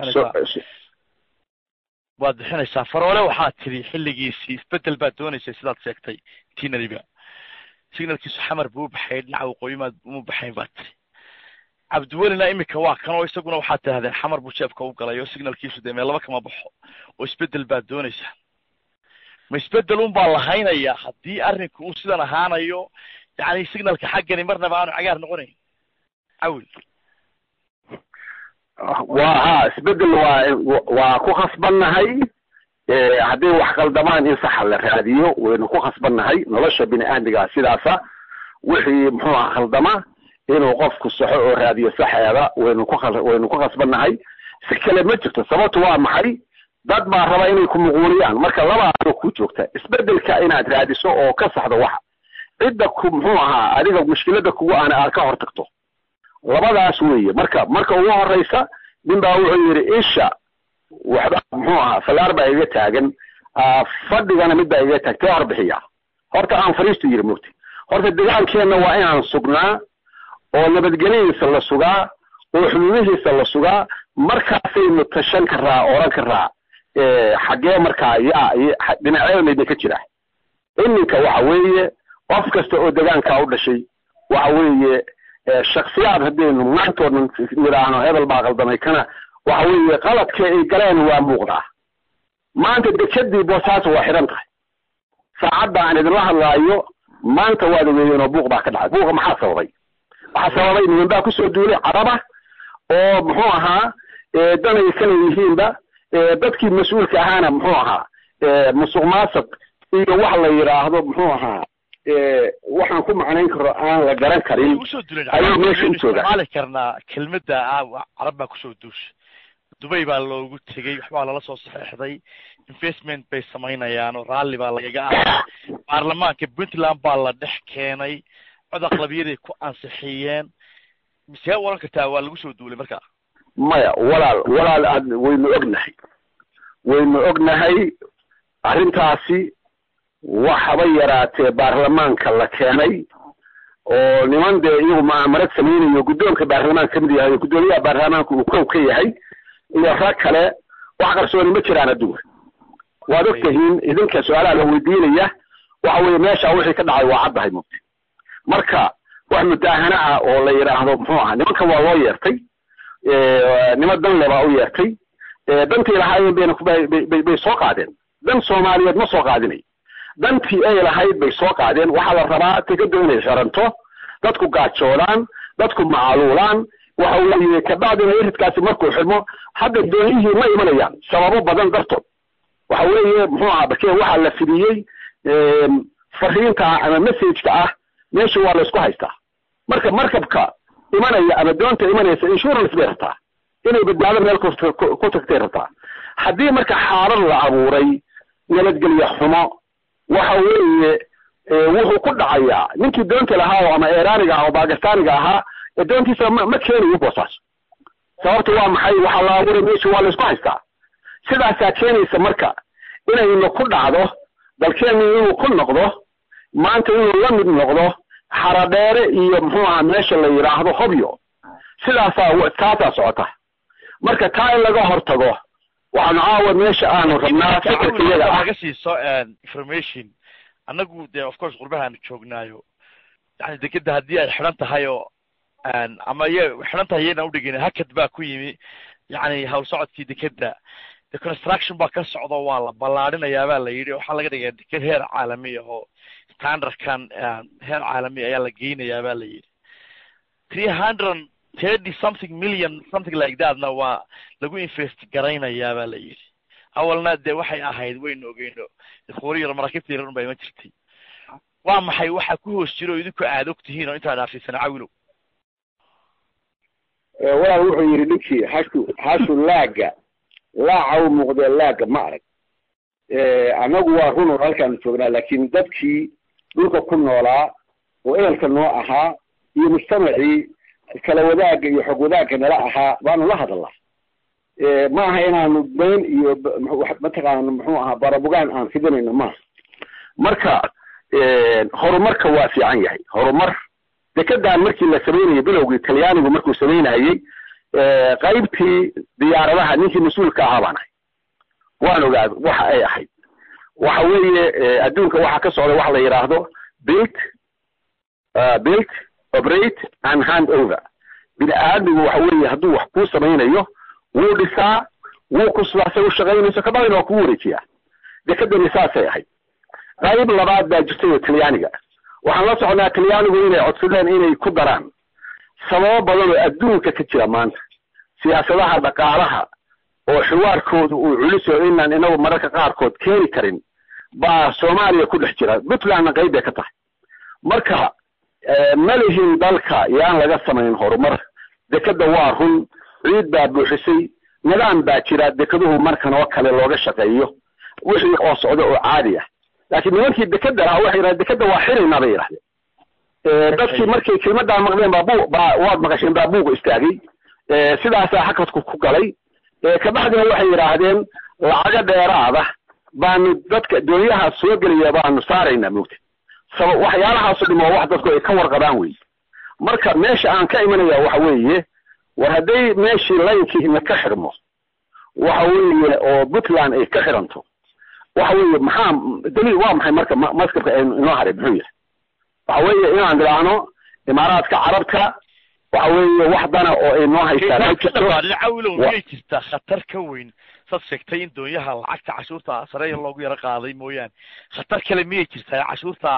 waad bixinaysaa faroole waxaad tidhi xilligiisii isbedel baad doonaysay sidaad sheegtay tinariba signalkiisu xamar buu u baxay dhinaca waqooyimaad uma baxayn baad tidhi cabdiwelina imika waa kan oo isaguna waxaad tidhahdeen xamar buu jeebka u galay oo signalkiisu dee meelaba kama baxo oo isbedel baad doonaysaa ma isbedel un baa lahaynayaa haddii arrinku uu sidan ahaanayo yacni signalka xaggani marnaba aanu cagaar noqonayn cawil waa ha isbedel waa waa ku khasbannahay hadday wax qaldamaan in saxa la raadiyo waynu ku khasbannahay nolosha bini aadmiga sidaasa wixii muxuu aha khaldama inuu qofku saxo oo raadiyo saxeeda waynu ku waynu ku khasbannahay si kale ma jirto sababtu waa maxay dad baa raba inay ku muquuliyaan marka labaado ku joogta isbedelka inaad raadiso oo ka saxdo waxa cidda ku muxuu ahaa adiga mushkilada kugu aana aad ka hor tagto labadaas weeye marka marka ugu horeysa nin baa wuxuu yidhi isha waxba muxuu ahaa falaar baa iga taagan fadhigana mid baa iga taagtee hor bixiya horta aan fariistu yidhi mugti horta degaankeenna waa inaan sugnaa oo nabadgelyadiisa la sugaa oo xuduudihiisa la sugaa markaasaynu tashan karaa oran karaa xaggee markaa yaa dhinaceedayna ka jira iminka waxa weeye qof kasta oo degaankaa u dhashay waxa weeye shaksiyaad haddaynu maantoodan nidhaahno hebel baa qaldamay kana waxa weeye qaladka ay galeen waa muuqdaa maanta dekedii boosaaso waa xidhan tahay saacadda aan idinla hadlaayo maanta waad ogeeyeen oo buuq baa ka dhacay buuqa maxaa sababay waxaa sababay niman baa kusoo duulay caraba oo muxuu ahaa danay kala yihiinba dadkii mas-uulka ahaana muxuu ahaa musuq maasuq iyo wax la yidhaahdo muxuu ahaa waxaan ku macnayn karo aan la garan karin ayay meesha u joogaan isticmaali karnaa kelmadda ah carab baa kusoo duushay dubay baa loogu tegey waxbaa lala soo saxeexday investment bay samaynayaan oo raalli baa lagaga ah baarlamaanka puntland baa la dhex keenay cod aqlabiyaday ku ansixiyeen misee oran kartaa waa lagu soo duulay markaa maya walaal walaal aad waynu ognahay waynu ognahay arrintaasi waxaba yaraatee baarlamaanka la keenay oo niman dee iyagu mucaamarad samaynayo guddoonka baarlamaanka kamid yahay guddoomiyaha baarlamaanka uu kow ka yahay iyo rag kale wax qarsooni ma jiraan adduunka waad og tihiin idinka su-aalaha la weydiinaya waxa weeye meesha wixii ka dhacay waa caddahay mugti marka wax mudaahana ah oo la yidhaahdo muxuu aha nimankan waa loo yeertay nima danle baa u yeertay dantii lahaayeen bayna bay bay soo qaadeen dan soomaaliyeed ma soo qaadinay dantii ay lahayd bay soo qaadeen waxaa la rabaa tikada inay xiranto dadku gaajoodaan dadku macaluulaan waxa weeye kabacdina iridkaasi markuu xidmo hadda doonihii ma imanayaan sababo badan dartood waxa weeye muxuu aha bakee waxaa la fidiyey fariinta ama messageka ah meesha waa laysku haystaa marka markabka imanaya ama doonta imanaysa insurance bay rabtaa inay badbaado meel ku tagtay rabtaa haddii marka xaalad la abuuray nabadgelye xumo waxa weeye wuxuu ku dhacayaa ninkii doonta lahaa ama eraaniga ah oo bakistaaniga ahaa doontiisa ma ma keenayo boosaas sababta waa maxay waxaa la abuuray meesha waa laysku haystaa sidaasaa keenaysa marka inaynu ku dhacdo dalkeenu inuu ku noqdo maanta inuu la mid noqdo xaradheere iyo muxuu aha meesha la yidhaahdo hobyo sidaasaa taasaa socota marka taa in laga hortago waxaanu caawa meesha aanu rabnaa fikirkayaga ah naga siiso information annagu dee of course qurbahaanu joognaayo yani dekeda haddii ay xidhan tahay oo ama y xidhan tahay yayna udhigin hakad baa ku yimi yani hawl socodkii dekeda de construction baa ka socdo waa la ballaadhinayaa baa la yidhi waxaa laga dhigaya deked heer caalami ah oo standardkan heer caalami ayaa la geynayaa baa la yidhi three hundred thirty something million something like thatna waa lagu invest garaynayaa baa la yidhi awalna dee waxay ahayd waynu ogeyno idkuuri yar maraakiibta yaran baa iman jirtay waa maxay waxa ku hoos jiro oo idinku aad og tihiin oo intaa dhaafsiisana cawilow walaal wuxuu yidhi ninkii hashu hashu laaga laaca u muuqdee laaga ma arag annagu waa run oo halkaanu joognaa laakiin dadkii dhulka ku noolaa oo ehelka noo ahaa iyo mujtamacii kala wadaagga iyo xog wadaagga nala ahaa baanu la hadalnaa ma aha inaanu bayn iyo mataqaana muxuu ahaa barabugaan aan fidinayno maaha marka horumarka waa fiican yahay horumar dekedan markii la samaynayo bilowgii talyaanigu markuu samaynayey qaybtii diyaaradaha ninkii mas-uulka ahaa baan ahay waan ogaad waxa ay ahayd waxa weeye adduunka waxaa ka socda waxa la yidhaahdo built built operate and hand over bini aadmigu waxa weeye hadduu wax kuu samaynayo wuu dhisaa wuu kusbaa say u shaqaynayso kabacdina waa kugu wareejiyaa dekedani saasay ahayd qayb labaad baa jirtay oo talyaaniga waxaan la soconaa talyaanigu inay codsadeen inay ku daraan sababo badan oo adduunka ka jira maanta siyaasadaha dhaqaalaha oo xiwaarkoodu uu culiso inaan inagu mararka qaarkood keeni karin baa soomaaliya ku dhex jira puntlandna qayb bay ka tahay marka ma lihin dalka yaan laga samayn horumar dekeda waa run ciid baa buuxisay nidaam baa jira dekeduhu markan oo kale looga shaqeeyo wixii oo socda oo caadi ah laakiin nimankii dekeda lahaa waxay yidhahdeen dekeda waa xiraynaa bay yidhahdeen dadkii markay kelmadaa maqleen baa bu baa waad maqasheen baa buuga istaagay sidaasaa xakadku ku galay kabacdina waxay yidhaahdeen lacago dheeraada baanu dadka doonyaha soo gelaya baanu saaraynaa moogta saba waxyaalahaaso dhim oo wax dadku ay ka warqabaan wey marka meesha aan ka imanaya waxa weeye war hadday meeshii laynkiina ka xirmo waxa weeye oo puntland ay ka xiranto waxa weeye maxaa daliil waa maxay marka maskabka aynu inoo haray muxuu yahay waxa weeye inaan idhaahno imaaraadka carabta waxa weeye wax dana oo ay noo haystaan cawilow miyay jirtaa khatar ka weyn saad sheegtay in doonyaha lacagta cashuurta sareeya loogu yaro qaaday mooyaane khatar kale miyay jirtaa cashuurta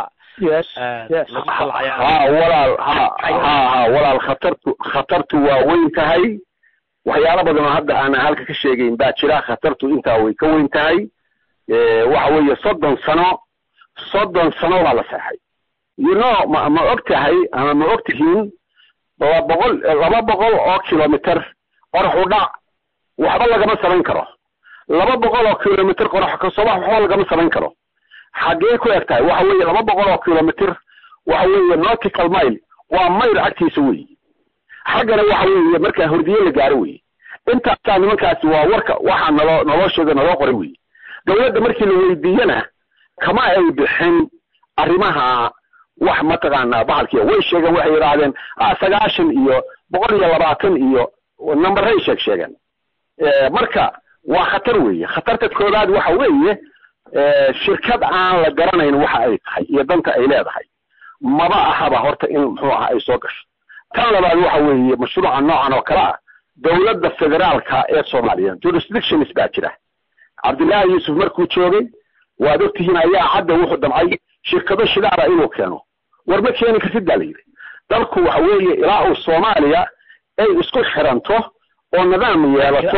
ha walaal ha ha ha walaal khatartu khatartu waa weyn tahay waxyaalo badan oo hadda aanan halka ka sheegayn baa jira khatartu intaa way ka weyn tahay waxa weeye soddon sano soddon sano baa la seexay you know ma ma og tahay ama ma og tihiin laba boqol laba boqol oo kilomitr qorax u dhac waxba lagama samayn karo laba boqol oo kilomitr qorax kasobax waxba lagama samayn karo xaggee ku eg tahay waxa weeye laba boqol oo kilomitr waxa weeye nautical mile waa mayl agtiisa weyi xaggana waxa weeye markaa hordiye la gaaro weyi intaasaa nimankaasi waa warka waxaa naloo naloo sheega naloo qoray weyi dawladda markii la weydiiyena kama ay bixin arrimaha wax mataqaanaa bahalkiia way sheegeen waxay yidhaahdeen sagaashan iyo boqol iyo labaatan iyo numberay sheeg sheegeen marka waa khatar weeye khatarta koobaad waxa weeye shirkad aan la garanayn waxa ay tahay iyo danta ay leedahay maba ahaba horta in muxuu aha ay soo gasho tan labaad waxa weeye mashruuca noocan oo kale ah dowladda federaalka ee soomaaliya jurisdictions baa jira cabdullaahi yuusuf markuu joogay waad ogtihiin ayaa cadda wuxuu damcay shirkado shidaara inuu keeno war ma keeni kartid baa la yidhi dalku waxa weeye ilaa uu soomaaliya ay isku xiranto oo nidaam yeelato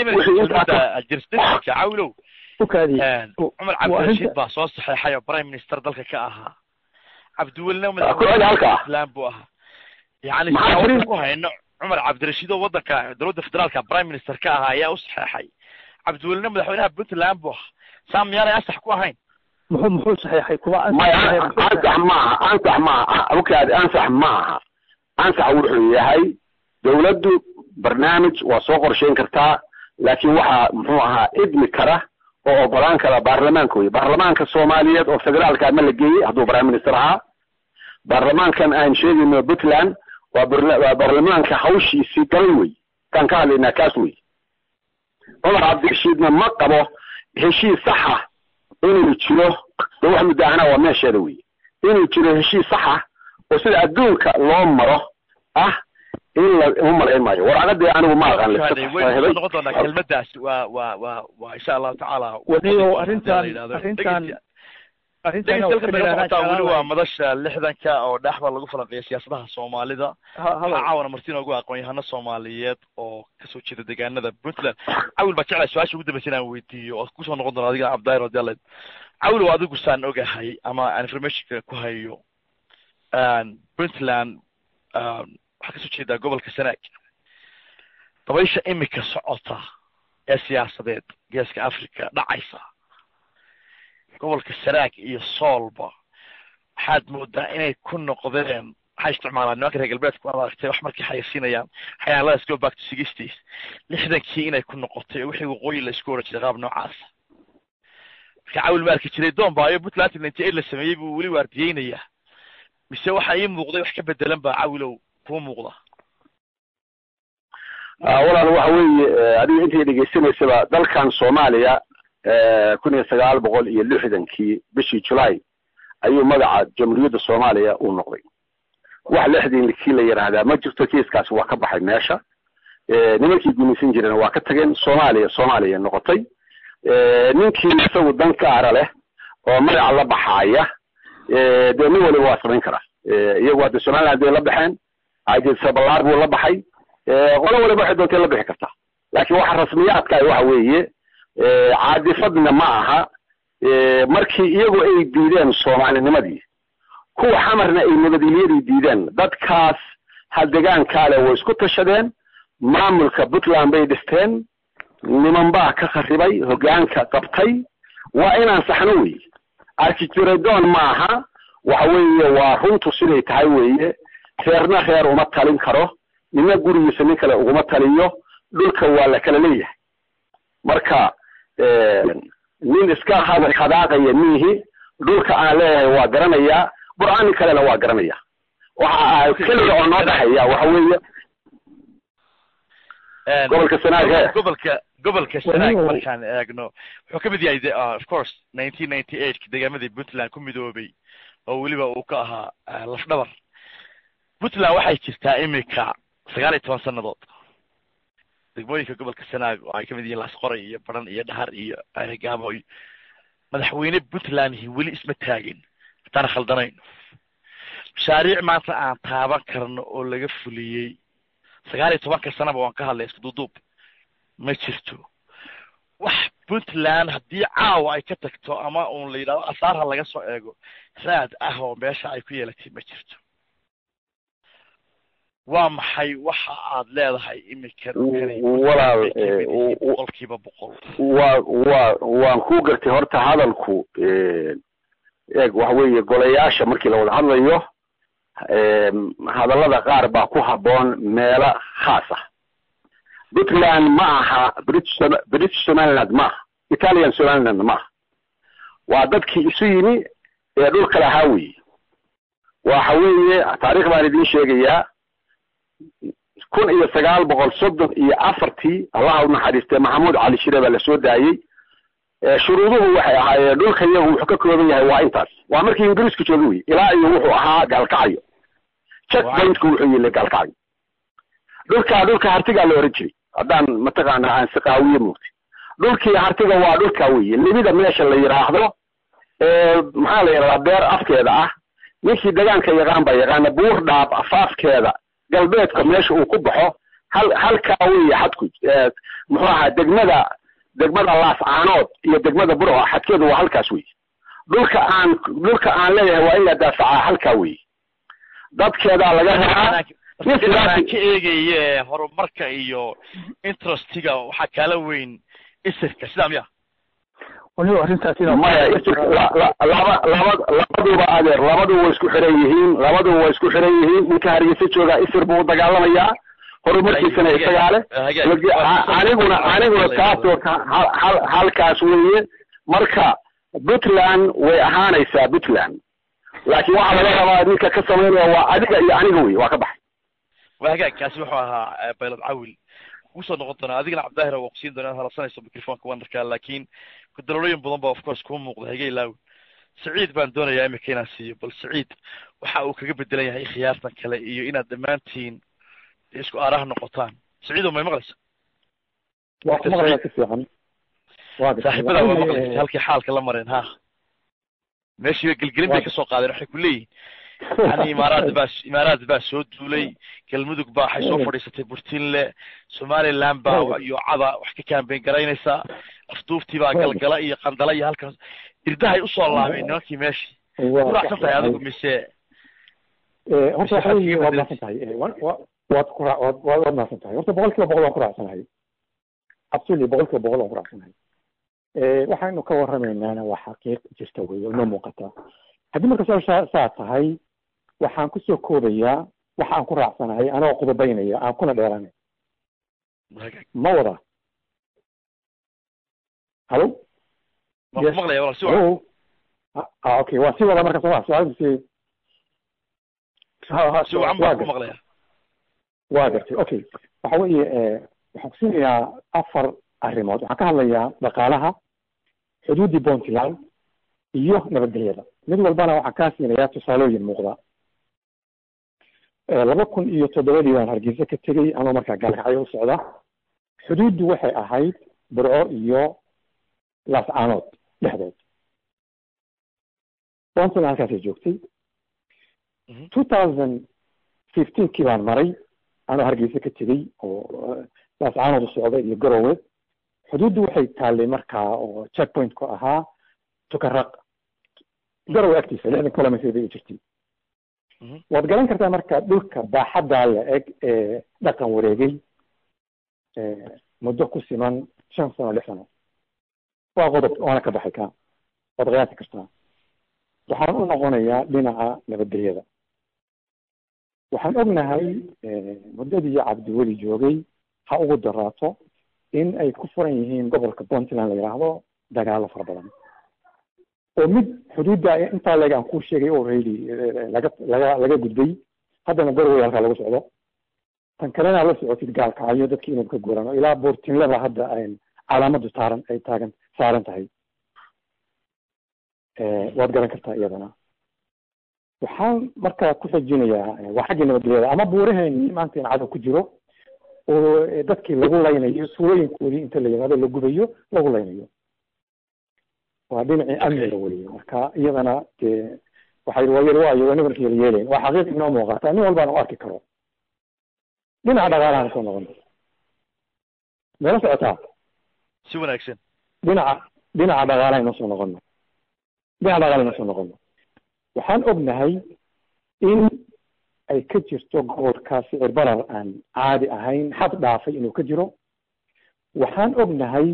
cawilow cumar cabdirashiid baa soo saxeexay oo prime minister dalka ka ahaa cabdiwelina madaxweyneislam buu ahaa yani ku hayno cumar cabdirashiid oo wadanka dowladda federaalka prime minister ka ahaa ayaa u saxeexay cabdiwelina madaxweynaha puntland buu ahaa saa miyaanay ansax ku ahayn muxuu muxuu saxeexay kuma maya ansax maaha ansax maaha awkaad ansax maaha ansax wuxuu yahay dowladdu barnaamij waa soo qorsheyn kartaa laakiin waxaa muxuu ahaa idmi kara oo ogolaan kara baarlamaanka wey baarlamaanka soomaaliyeed oo federaalka ma la geeyey hadduu prime minister ahaa baarlamaankan aan sheegayno puntland waa waa baarlamaanka hawshiisii galay wey kaan ka hadlaynaa kaas wey cumar cabdirashiidna ma qabo heshiis saxa inuu jiro de wax muddaahana waa meesheeda wey inuu jiro heshiis saxa oo sida adduunka loo maro ah in la uma malayn maayo warcaqadii anigu ma aqaan waynu noqon doonaa kelmadaas waa waa waa waa insha allahu tacaala waniyo arrintan arrintan arrintan dhegeystayaal naga socotaa weli waa madasha lixdanka oo dhexda lagu falanqeeya siyaasadaha soomaalida waxaa caawana marti inoogu aqoon-yahano soomaaliyeed oo kasoo jeeda deegaanada puntland cawil baa jeclay su-aasha ugu dambeysa inaan weydiiyo oo kusoo noqon doona adigana cabdillaahi radiallah cawil oo adigu saan ogahay ama aan informationka ku hayo puntland waxaa kasoo jeedaa gobolka sanaag dabaysha imika socota ee siyaasadeed geeska africa dhacaysa gobolka sanaag iyo soolba waxaad moodaa inay ku noqdeen waxay isticmaalaan nimanka reer galbeedku aad aragtay wax markay xayasiinayaan xayaaladaas go back to sixties lixdankii inay ku noqotay oo wixii waqooyi la isku oran jiray qaab noocaasa marka cawil ma arki jiray doon baayo puntland ninety eight la sameeyey buu weli waardiyeynayaa mise waxa ii muuqday wax ka bedelan baa cawilow kuu muuqda walaal waxa weeye adiga intay dhegeysanaysaba dalkan soomaaliya kun iyo sagaal boqol iyo lixdankii bishii julaay ayuu magaca jamhuuriyadda soomaaliya uu noqday wax lixdankii la yidhaahdaa ma jirto kiiskaasi waa ka baxay meesha nimankii gumaysan jirena waa ka tageen soomaaliya soomaaliya noqotay ninkii isagu dan gaara leh oo magaca la baxaaya dee nin waliba waa samayn karaa iyagu hadda somaliland bay la baxeen ajsabalaar buu la baxay qolo waliba waxay doontay la bixi kartaa laakiin waxa rasmiyaadka waxa weeye caadifadna ma aha markii iyagu ay diideen soomaalinimadii kuwa xamarna ay nabadgelyadii diideen dadkaas haldegaankaale way isku tashadeen maamulka puntland bay dhisteen niman baa ka kharibay hoggaanka qabtay waa inaan saxno weeye arkijiradon ma aha waxa weeye waa runtu siday tahay weeye reerna reer uma talin karo nina gurigiisa nin kale uguma taliyo dhulka waa la kala leeyahay marka nin iska hadaaqaya miihi dhulka aan leeyahay waa garanayaa qur-aanin kalena waa garanaya waxa keliga oo noo dhexeeya waxa weeye gobolka sanaag gobolka gobolka sanaag markaan eegno wuxuu ka mid yahay de of course nineteen ninety eight deegaamadii puntland ku midoobay oo weliba uu ka ahaa lafdhabar puntland waxay jirtaa imika sagaal iyo toban sannadood degmooyinka gobolka sanaag oo ay ka mid yihiin laasqoray iyo baran iyo dhahar iyo gaabo iyo madaxweyne puntlandhi weli isma taagin hataan khaldanayno mashaariic maanta aan taaban karno oo laga fuliyey sagaal iyo tobanka sanaba waan ka hadlay isku duuduub ma jirto wax puntland haddii caawa ay ka tagto ama uun la yidhahdo asaarha laga soo eego raad ah oo meesha ay ku yeelatay ma jirto waa maxay waxa aad leedahay imika walaal boqolkiiba boqol waa waa waan ku gartay horta hadalku eeg waxa weeye golayaasha markii la wada hadlayo hadallada qaar baa ku habboon meelo khaas ah puntland ma aha british british somaliland ma aha italian somaliland ma aha waa dadkii isu yimi ee dhulka lahaa weeye waxa weeye taarikh baan idiin sheegayaa kun iyo sagaal boqol soddon iyo afartii allaha u naxariistay maxamuud cali shire baa lasoo daayey shuruuduhu waxay ahaayeen dhulka iyagu wuxuu ka kooban yahay waa intaas waa markii ingiriisku jooga wey ilaa iyo wuxuu ahaa gaalkacyo checkpointku wuxuu yili gaalkacyo dhulkaa dhulka hartigaa la oran jiray haddaan mataqaana aan siqaawiye moogtay dhulkii hartiga waa dhulka weye libida meesha la yidhaahdo maxaa la yidhahdaa beer afkeeda ah ninkii degaanka yaqaan baa yaqaana buur dhaab afaafkeeda galbeedka meesha uu ku baxo hal halkaa weeye xadku muxuu ahaa degmada degmada laascaanood iyo degmada burco xadkeedu waa halkaas weye dhulka aan dhulka aan leeyahay waa in la daafacaa halkaa weye dadkeedaa laga rabaa aan ka eegaye horumarka iyo interestiga waxaa kaala weyn isirka sidaa miya waliba arrintaas maya laba laba labaduba adeer labaduba way isku xiran yihiin labaduba way isku xiran yihiin ninka hargeysa joogaa isir buu dagaalamayaa horumarkiisana isagaa leh aniguna aniguna taasoo halkaas weeye marka puntland way ahaanaysaa puntland laakiin waxaa laga rabaa ninka ka samaynaya waa adiga iyo aniga wey waa ka baxay waa hagaag kaasi wuxuu ahaa baylad cawil kusoo noqon doonaa adigana cabdahir waa kusiin doona inaad halarsanayso microfonka wanarka laakiin kudalolooyin badan ba of course kuu muuqda hagey laawi saciid baan doonayaa imika inaan siiyo bal saciid waxa uu kaga bedelan yahay khiyaartan kale iyo inaad dhammaantiin isku aaraha noqotaan saciido may maqlaysa waa ku maqlaya si fiican saaxiibada waa maqlaysa halkii xaalka la mareen ha meeshiiba gelgelin bay kasoo qaadeen waxay ku leeyihin yani imaaraad baa imaaraad baa soo duulay galmudug baa waxay soo fadhiisatay burtinle somaliland baa iyo cada wax ka kaambeyn garaynaysaa afduuftii baa galgala iyo qandala iyo halkaas irdahay usoo laabeen nimankii meeshii kuracsan tahay adigu mise horta waxa weeye waad mahadsan tahay waad ku waad waad mahadsan tahay horta boqol kiiba boqol waan ku raacsanahay absolutely boqol kiiba boqol waan ku raacsanahay waxaynu ka warramaynaana waa xaqiiq jirta wey oo inoo muuqata haddii marka su-aasha saa tahay waxaan kusoo koobayaa waxa aan ku raacsanahay anagoo qudubaynaya aan kuna dheeranay ma wada halo maqlaya walaal si halo ah okay waa si wada marka soo su-aal si si wacan baan ku maqlaya waa gartay okay waxa weeye waxaan kusiinayaa afar arrimood waxaan ka hadlayaa dhaqaalaha xuduuddii puntland iyo nabadgelyada mid walbana waxaan kaa siinayaa tusaalooyin muuqda laba kun iyo toddobadii baan hargeysa ka tegey anoo markaa gaalkacyo u socda xuduuddu waxay ahayd burco iyo laascaanood dhexdood puntland halkaasay joogtay two thousand fifteenkii baan maray anoo hargeysa ka tegey oo laascaanood u socda iyo garowe xuduuddu waxay taallay markaa oo checkpoint ku ahaa tukaraq garowe agtiisa lixdan kilometr bay u jirtay waad garan kartaa marka dhulka baaxaddaa la eg ee dhaqan wareegay muddo ku siman shan sano lix sano waa qodob waana ka baxay ka waad qiyaasi kartaa waxaan u noqonayaa dhinaca nabadgelyada waxaan ognahay muddadii cabdiweli joogay ha ugu daraato in ay ku furan yihiin gobolka puntland la yidhaahdo dagaalo fara badan oo mid xuduudda intaa leeg aan kuu sheegay already laga laga laga gudbay haddana garowe halkaa lagu socdo tan kalena la socotid gaalkacyo dadkii inuu ka guurano ilaa boortinlada hadda calaamadu taaran ay taagan saaran tahay waad garan kartaa iyadana waxaan markaa ku xijinayaa waa xaggii nabadgelyada ama buuraheeni maanta in cadow ku jiro oo dadkii lagu laynayo suulooyinkoodii inta la yimaado la gubayo lagu laynayo waa dhinacii amniga weliye marka iyadana dee waxay waa yar waayo aniga marka yeelayeelayn waa xaqiiq inoo muuqata nin walbaan u arki karo dhinaca dhaqaalahan soo noqon meela socotaa si wanaagsan dhinaca dhinaca dhaqaalaha inoo soo noqono dhinaca dhaqaalaha inoo soo noqono waxaan ognahay in ay ka jirto gobolka sicir barar aan caadi ahayn xad dhaafay inuu ka jiro waxaan ognahay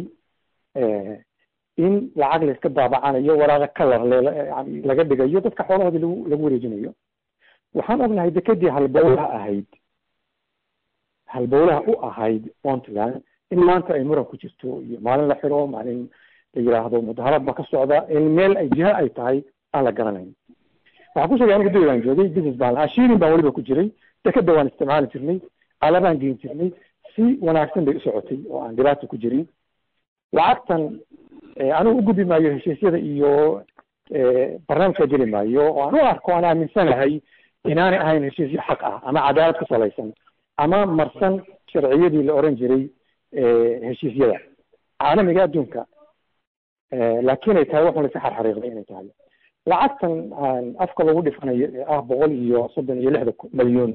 in lacag layska daabacanayo waraaqa kalar yani laga dhigayo dadka xoolahoodii lagu lagu wareejinayo waxaan ognahay dekedii halbowlaha ahayd halbowlaha u ahayd puntland in maanta ay muran ku jirto iyo maalin la xiro maalin la yidhaahdo mudaharad ba ka socda in meel ay jiha ay tahay aan la garanayn waxaan ku sheegay aniga duli baan joogay business baan lahaa shirin baan weliba ku jiray dekeda waan isticmaali jirnay alabaan geen jirnay si wanaagsan bay u socotay oo aan dhibaata ku jirin lacagtan anigu u gudbi maayo heshiisyada iyo barnaamijka geli maayo oo aan u arko aan aaminsanahay inaanay ahayn heshiisyo xaq ah ama cadaalad ku salaysan ama marsan sharciyadii la oran jiray heshiisyada caalamiga adduunka laakiin ay tahay waxun lasi xarxariiqday inay tahay lacagtan afka lagu dhifanayo ee ah boqol iyo soddon iyo lixda malyon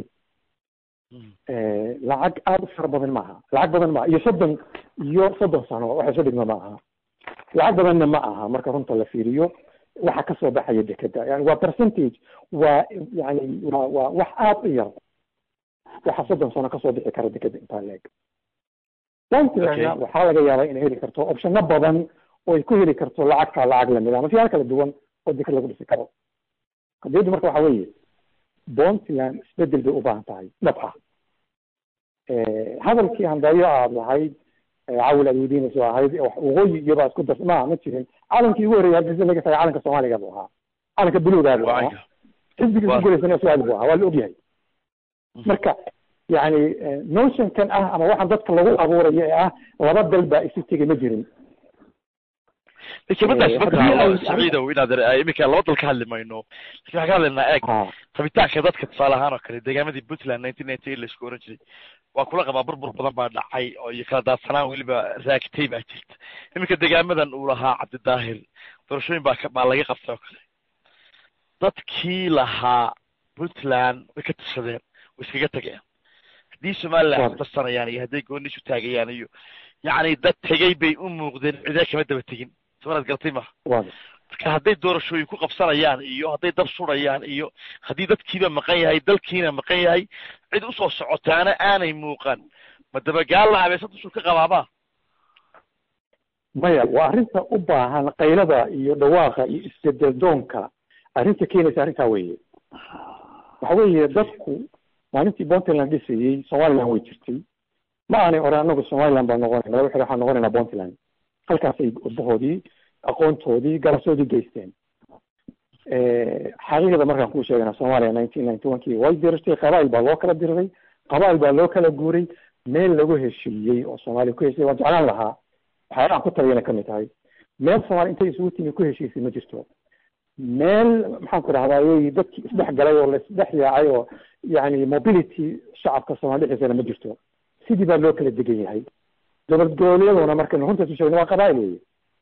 lacag aada u fara badan maaha lacag badan maaha iyo soddon iyo soddon sano waxa isu dhigma ma aha lacag badanna ma aha marka runta la fiiriyo waxa kasoo baxaya dekeda yani waa percentage waa yani waa waa wax aada u yar waxa soddon sano kasoo bixi kara dekeda intaa leeg puntlandna waxaa laga yaabaa inay heli karto opshano badan oo ay ku heli karto lacagtaa lacag lamid ama siyaal kala duwan oo deked lagu dhisi karo qadiyaddu marka waxa weeye puntland isbedel bay u baahan tahay dhab ah hadalkii handaayo aad lahayd cawil aad weydiinayso ahayd waqooyi iyobaa isku dar ma ma jirin calankii ugu horreeyay hargeysa laga tagay calanka soomaaliga buu ahaa calanka buluugaa buu ahaa xisbigii ugu guleysana su-aal buu ahaa waa la ogyahay marka yani notionkan ah ama waxaan dadka lagu abuurayo ee ah laba dal baa isu tegay ma jirin kelmadaas marka saciidow inaad iminka laba dal ka hadli mayno lakin waxaan ka hadlaynaa eeg rabitaanka dadka tusaale ahaan oo kale deegaamadii puntland nineteen ninety eight laisku oran jiray waa kula qabaa burbur badan baa dhacay oo iyo kala daadsanaan weliba raagtay baa jirta iminka deegaamadan uu lahaa cabdidaahir doorashooyin baa baa laga qabtay oo kale dadkii lahaa puntland way ka tashadeen way iskaga tageen haddii somaliland Waaw. isdarsanayaan iyo hadday gooni isu taagayaan iyo yacni dad tegey bay u muuqdeen cidee kama daba tegin samanaad garatay maha waa marka hadday doorashooyin ku qabsanayaan iyo hadday dab surayaan iyo haddii dadkiiba maqan yahay dalkiina maqan yahay cid usoo socotaana aanay muuqan ma dabagaal la abeesa dushuu ka qabaabaa maya waa arrinta u baahan qaylada iyo dhawaaqa iyo isbedel doonka arrinta keenaysa arrintaa weeye waxa weeye dadku maalintii puntland dhisayey somaliland way jirtay ma aanay oran anagu somaliland baan noqonayna waxay waxaan noqonaynaa puntland halkaasay urbahoodii aqoontoodii galasoodii geysteen xaqiiqada markaan kuu sheegana soomaaliya nineteen ninety one kii way dirirtay qabaa'il baa loo kala diriray qabaa'il baa loo kala guuray meel lagu heshiiyey oo soomaaliya ku heshiiyey waan jeclaan lahaa waxyaalahan ku taliyana kamid tahay meel soomaaliya intay isugu timi ku heshiisay ma jirto meel maxaan ku dhahdaa wey dadkii isdhex galay oo la isdhex yaacay oo yani mobility shacabka soomaali dhexdiisana ma jirto sidii baa loo kala degan yahay dowlad goboleeduna markaynu runtaas u sheegno waa qabaa'il weye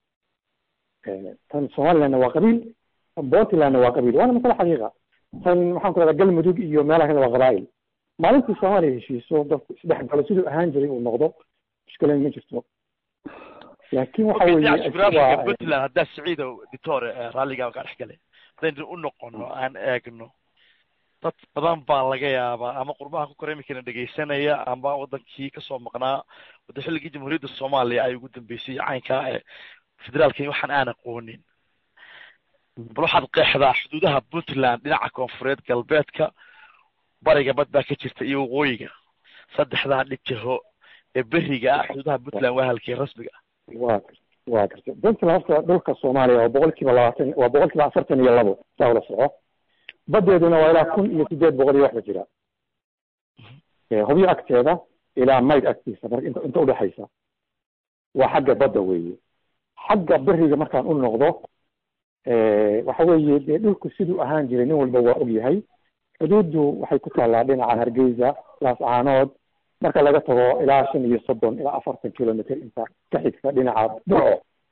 tan somalilandna waa qabiil tan puntlandna waa qabiil waana masale xaqiiqa tan maxaan ku dhahdaa galmudug iyo meelaha kale waa qabaa'il maalintii soomaaliya heshiiso dadku isdhex galo siduu ahaan jiray uu noqdo mushkilad ma jirto laakiin waxa weeye jugraafiga puntland haddaa siciido ditore raalligaa kaa dhex gale haddaynu u noqono aan eegno dad badan baa laga yaabaa ama qurbaha ku kora imikana dhegaysanaya ama wadankii kasoo maqnaa wada xilligii jamhuuriyadda soomaaliya ay ugu dambeysay caynkaa ee federaalkani waxaan aan aqoonin bal waxaad qeexdaa xuduudaha puntland dhinaca koonfureed galbeedka bariga bad baa ka jirta iyo waqooyiga saddexdaa dhijaho ee beriga ah xuduudaha puntland waa halkii rasmiga ah waa waa garta puntland horta dhulka soomaaliya waa boqol kiiba labaatan waa boqol kiiba afartan iyo labo saa ula soco badeeduna waa ilaa kun iyo sideed boqol iyo waxba jira hubyo agteeda ilaa mayd agtiisa marka inta inta udhexaysa waa xagga badda weeye xagga beriga markaan u noqdo waxa weeye dee dhulku siduu ahaan jiray nin walba waa og yahay xuduuddu waxay ku taallaa dhinaca hargeysa laascaanood marka laga tago ilaa shan iyo soddon ilaa afartan kilomitr inta ka xigta dhinaca burco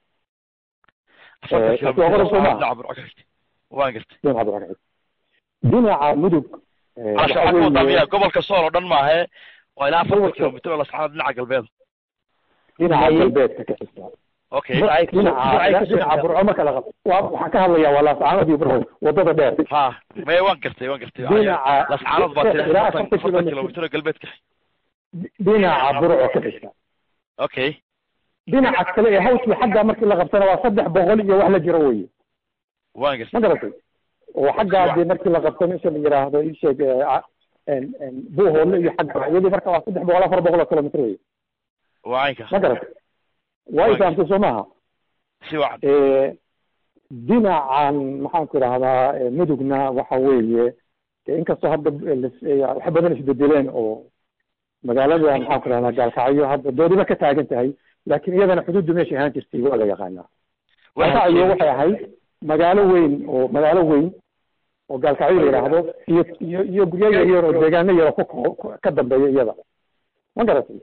waan gartay dhinaca burco ka xigta dhinaca mudug miya gobolka sool oo dhan maahe waa ilaa afartan kilomitr oo lascaanood dhinaca galbeed dhinaca galbeedka ka xigta okay dhinaca dhinaca burco marka laga waa waxaan ka hadlayaa waa laascaanood iyo burco wadada dheer ha maya waan gartay waan gartay dhinaca lascaanood baa tiri ilaa afartan afartan afartan kilomitr kilomitr oo galbeedka dhinaca burco ka xigta okay dhinaca kale ee hawskii xagga markii la qabtana waa saddex boqol iyo wax la jiro weye waan gartay ma garatay oo xaggaa dee markii la qabto meesha la yiraahdo isheeg buuhoole iyo xagga iyadii marka waa saddex boqol afar boqol oo kilomitr weye waa caynka ma garatay waa ifahamtay soo maaha si wacan dhinacan maxaan ku idhahdaa mudugna waxa weeye inkastoo hadda wax badan isbedeleen oo magaalada maxaan ku idhahdaa gaalkacyo hadda doodiba ka taagan tahay laakiin iyadana xuduuddu meeshay ahaan jirtay waa la yaqaanaa gaalkacyo waxay ahayd magaalo weyn oo magaalo weyn oo gaalkacyo la yidhaahdo iyo iyo iyo guryo yaryar oo deegaano yar oo ku ka dambeeya iyada ma garatay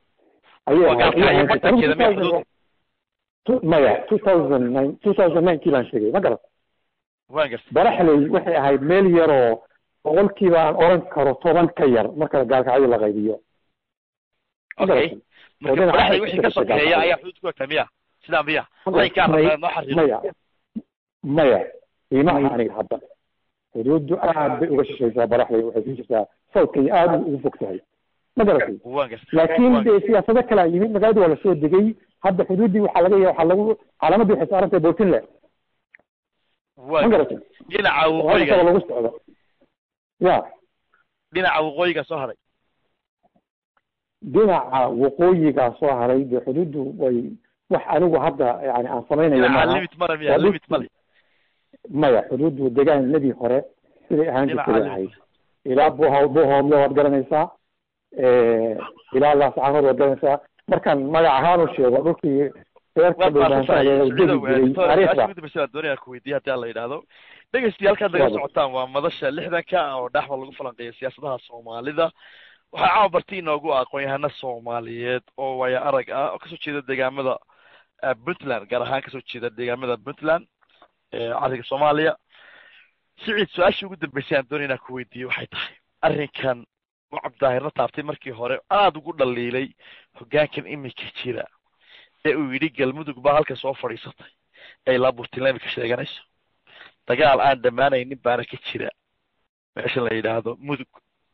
ayay maya two thousand nine two thousand nine kii baan sheegay ma garat waan gartay baraxley waxay ahayd meel yaroo boqolkiiba aan oran karo toban ka yar marka gaalkacyo la qaybiyo okay marka baraxley wixii ka sokeeya ayaa xuduud ku egtaa miya sidaa miya laynkaa rabaa noo xariiro maya maya iimaha aniga hadda xuduuddu aad bay uga shishaysaa baraxley waxay ku jirtaa sawdkay aad ugu fog tahay ma garatay waan gartay laakiin de siyaasado kalaa yimid magaalada waa lasoo degay hadda xuduuddii waxaa laga ya waxaa lagu calaamaddii waxay saaran tahay puntland ma waan garatay dhinaca oo waqooyiga lagu socdo ya dhinaca waqooyiga soo haray dhinaca waqooyigaa soo haray dee xuduuddu way wax anigu hadda yani aan samaynayo dhinaca maaha limit male miya Waa dhul- limit male maya xuduuddu deegaanadii hore siday ahaan dhinaca jirtay bay ahayd ilaa buho buhoodle waad garanaysaa ilaa laascaanood waad garanaysaa markaan magac ahaan u sheego dhulkii reerka dhulbaansaha degi jiray taariikhda doonaya ku weydiiya haddii alla yidhaahdo dhegeystiya halkaad naga socotaan waa madasha lixdanka oo dhexba lagu falanqeeya siyaasadaha soomaalida waxaa caawa barti inoogu ah aqoon-yahano soomaaliyeed oo waya arag ah oo kasoo jeeda deegaamada puntland gaar ahaan kasoo jeeda deegaamada puntland cariga soomaaliya siciid su-aashii ugu dambeysay aan doonay inaan ku weydiiyo waxay tahay arrinkan uu cabdidaahirna taabtay markii hore aada ugu dhaliilay hoggaankan iminka jira ee uu yidhi galmudug baa halka soo fadhiisatay ee ilaa burtinla imika sheeganayso dagaal aan dhammaanaynin baana ka jira meesha la yidhaahdo mudug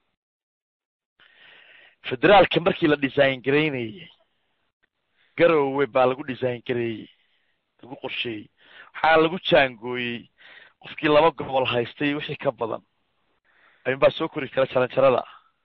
federaalka markii la design garaynayey garowe baa lagu design gareeyey lagu qorsheeyey waxaa lagu jaangooyey qofkii laba gobol haystay wixii ka badan ayuunbaa soo kori kara jaranjarada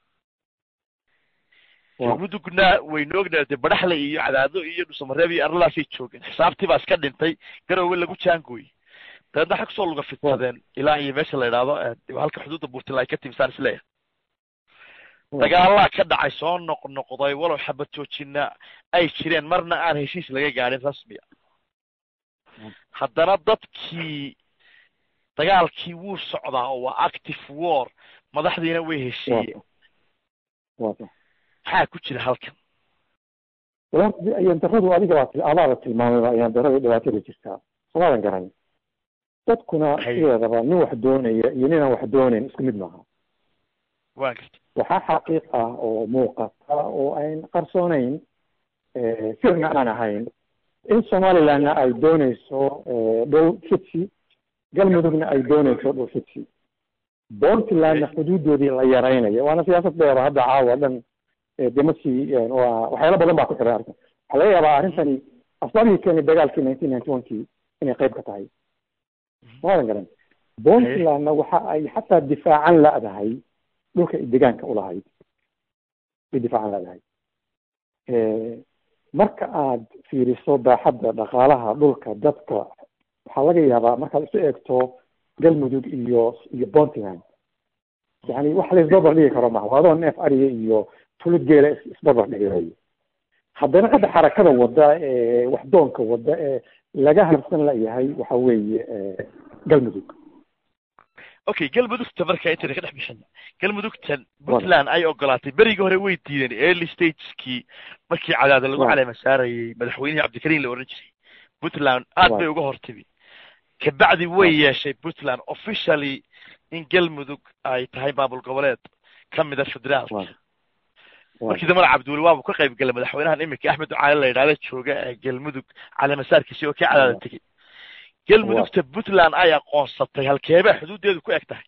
mudugna waynu ognahay dee badaxle iyo cadaado iyo dhusamareeb iyo arladaasay joogeen xisaabtii baa iska dhintay garowe lagu jaangooyey dabeedna waxay kusoo luga fidsadeen ilaa iyo meesha la yidhaahdo halka xuduudda buurtila ay ka timisaan isleeyahay dagaalaa ka dhacay soo noqnoqday walow xabad joojina ay jireen marna aan heshiis laga gaadhin rasmiya haddana dadkii dagaalkii wuu socdaa oo waa active war madaxdiina way heshiiyeen maxaa ku jira halkan walaal ayaan daradu adiga waa adaada tilmaamay ayaan darada dhibaatada jirtaa somaadan garan dadkuna sideedaba nin wax doonaya iyo ninaan wax doonayn isku mid maaha wa garta waxaa xaqiiq ah oo muuqata oo ayn qarsoonayn sirna aan ahayn in somalilandna ay dooneyso dhow fidsi galmudugna ay dooneyso dhow fidsi puntlandna xuduudoodii la yaraynayo waana siyaasad dheer hadda caawa dhan demasi waa waxyaalo badan baa ku xiran arkan waxaa laga yaabaa arrintani asbaabihii keenay dagaalkii nineteen ninety one kii inay qayb ka tahay maadan garan puntlandna waxa ay xataa difaacan la-dahay dhulka ay degaanka ulahayd ay difaacan la-dahay marka aad fiiriso baaxadda dhaqaalaha dhulka dadka waxaa laga yaabaa markaad isu eegto galmudug iyo iyo puntland yani wax la isbarbar dhigi karo maha adoo neef ariga iyo tulid geela isbarbar dhigayo haddana hadda xarakada wadda ee waxdoonka wadda ee laga harsan layahay waxa weeye galmudug okay galmudugta marka intayna ka dhex bixina galmudugtan puntland ay ogolaatay berigii hore way diideen early stageskii markii cadaada lagu caleema saarayay madaxweynihii cabdikariim la odhan jiray puntland aad bay uga hortimi kabacdi way yeeshay puntland officially in galmudug ay tahay maamul goboleed ka mida federaalka markii dambana cabdiweli waabu ka qayb galay madaxweynahan iminka axmed ducaale la yidhahda jooga ee galmudug caleemasaarkiisi oo ka cadaada tegey galmudugta puntland ay aqoonsatay halkeebaa xuduuddeedu ku eg tahay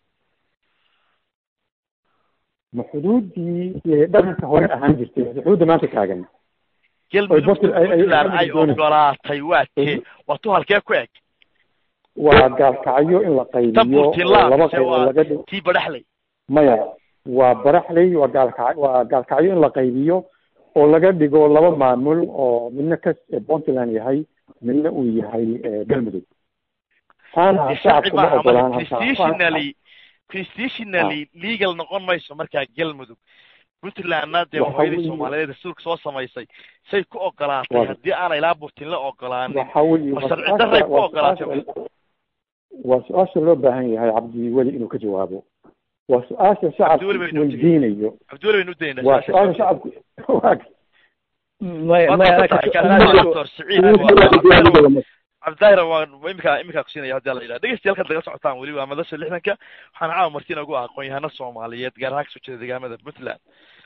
ma xuduuddii dhaqanka hore ahaan jirtay xuduudda maanta taagan galmudugta puntland ay ogolaatay waa tee waa tu halkee ku eg waa gaalkacyo in la qaybiyo laba qaybood laga dhigo tii badaxley maya waa baraxley waa gaalka waa gaalkacyo in la qaybiyo oo laga dhigo laba maamul oo midna ka puntland yahay midna uu yahay galmudug taana shacabku ma ogolaan constitutionally constitutionally legal noqon mayso markaa galmudug puntlandna dee hooyadii soomaaliyeed rasuulka soo samaysay say ku ogolaatay haddii aanay ilaa burtin la ogolaanin waxa weye ma sharci daray ku ogolaatay waa su-aasha loo baahan yahay cabdiweli inuu ka jawaabo waa su-aasha shacabku weydiinayo cabdiweli baynu udaynaa waa su-aasha shacabku cabdidahir waan imika iminkaa kusiinaya hadii la yidhaha dhegeystayaalkan daga socotaan weli waa madasha lixdanka waxaana caawa martina ugu ah aqoon-yahano soomaaliyeed gaar ahaan kasoo jeeda deegaamada puntland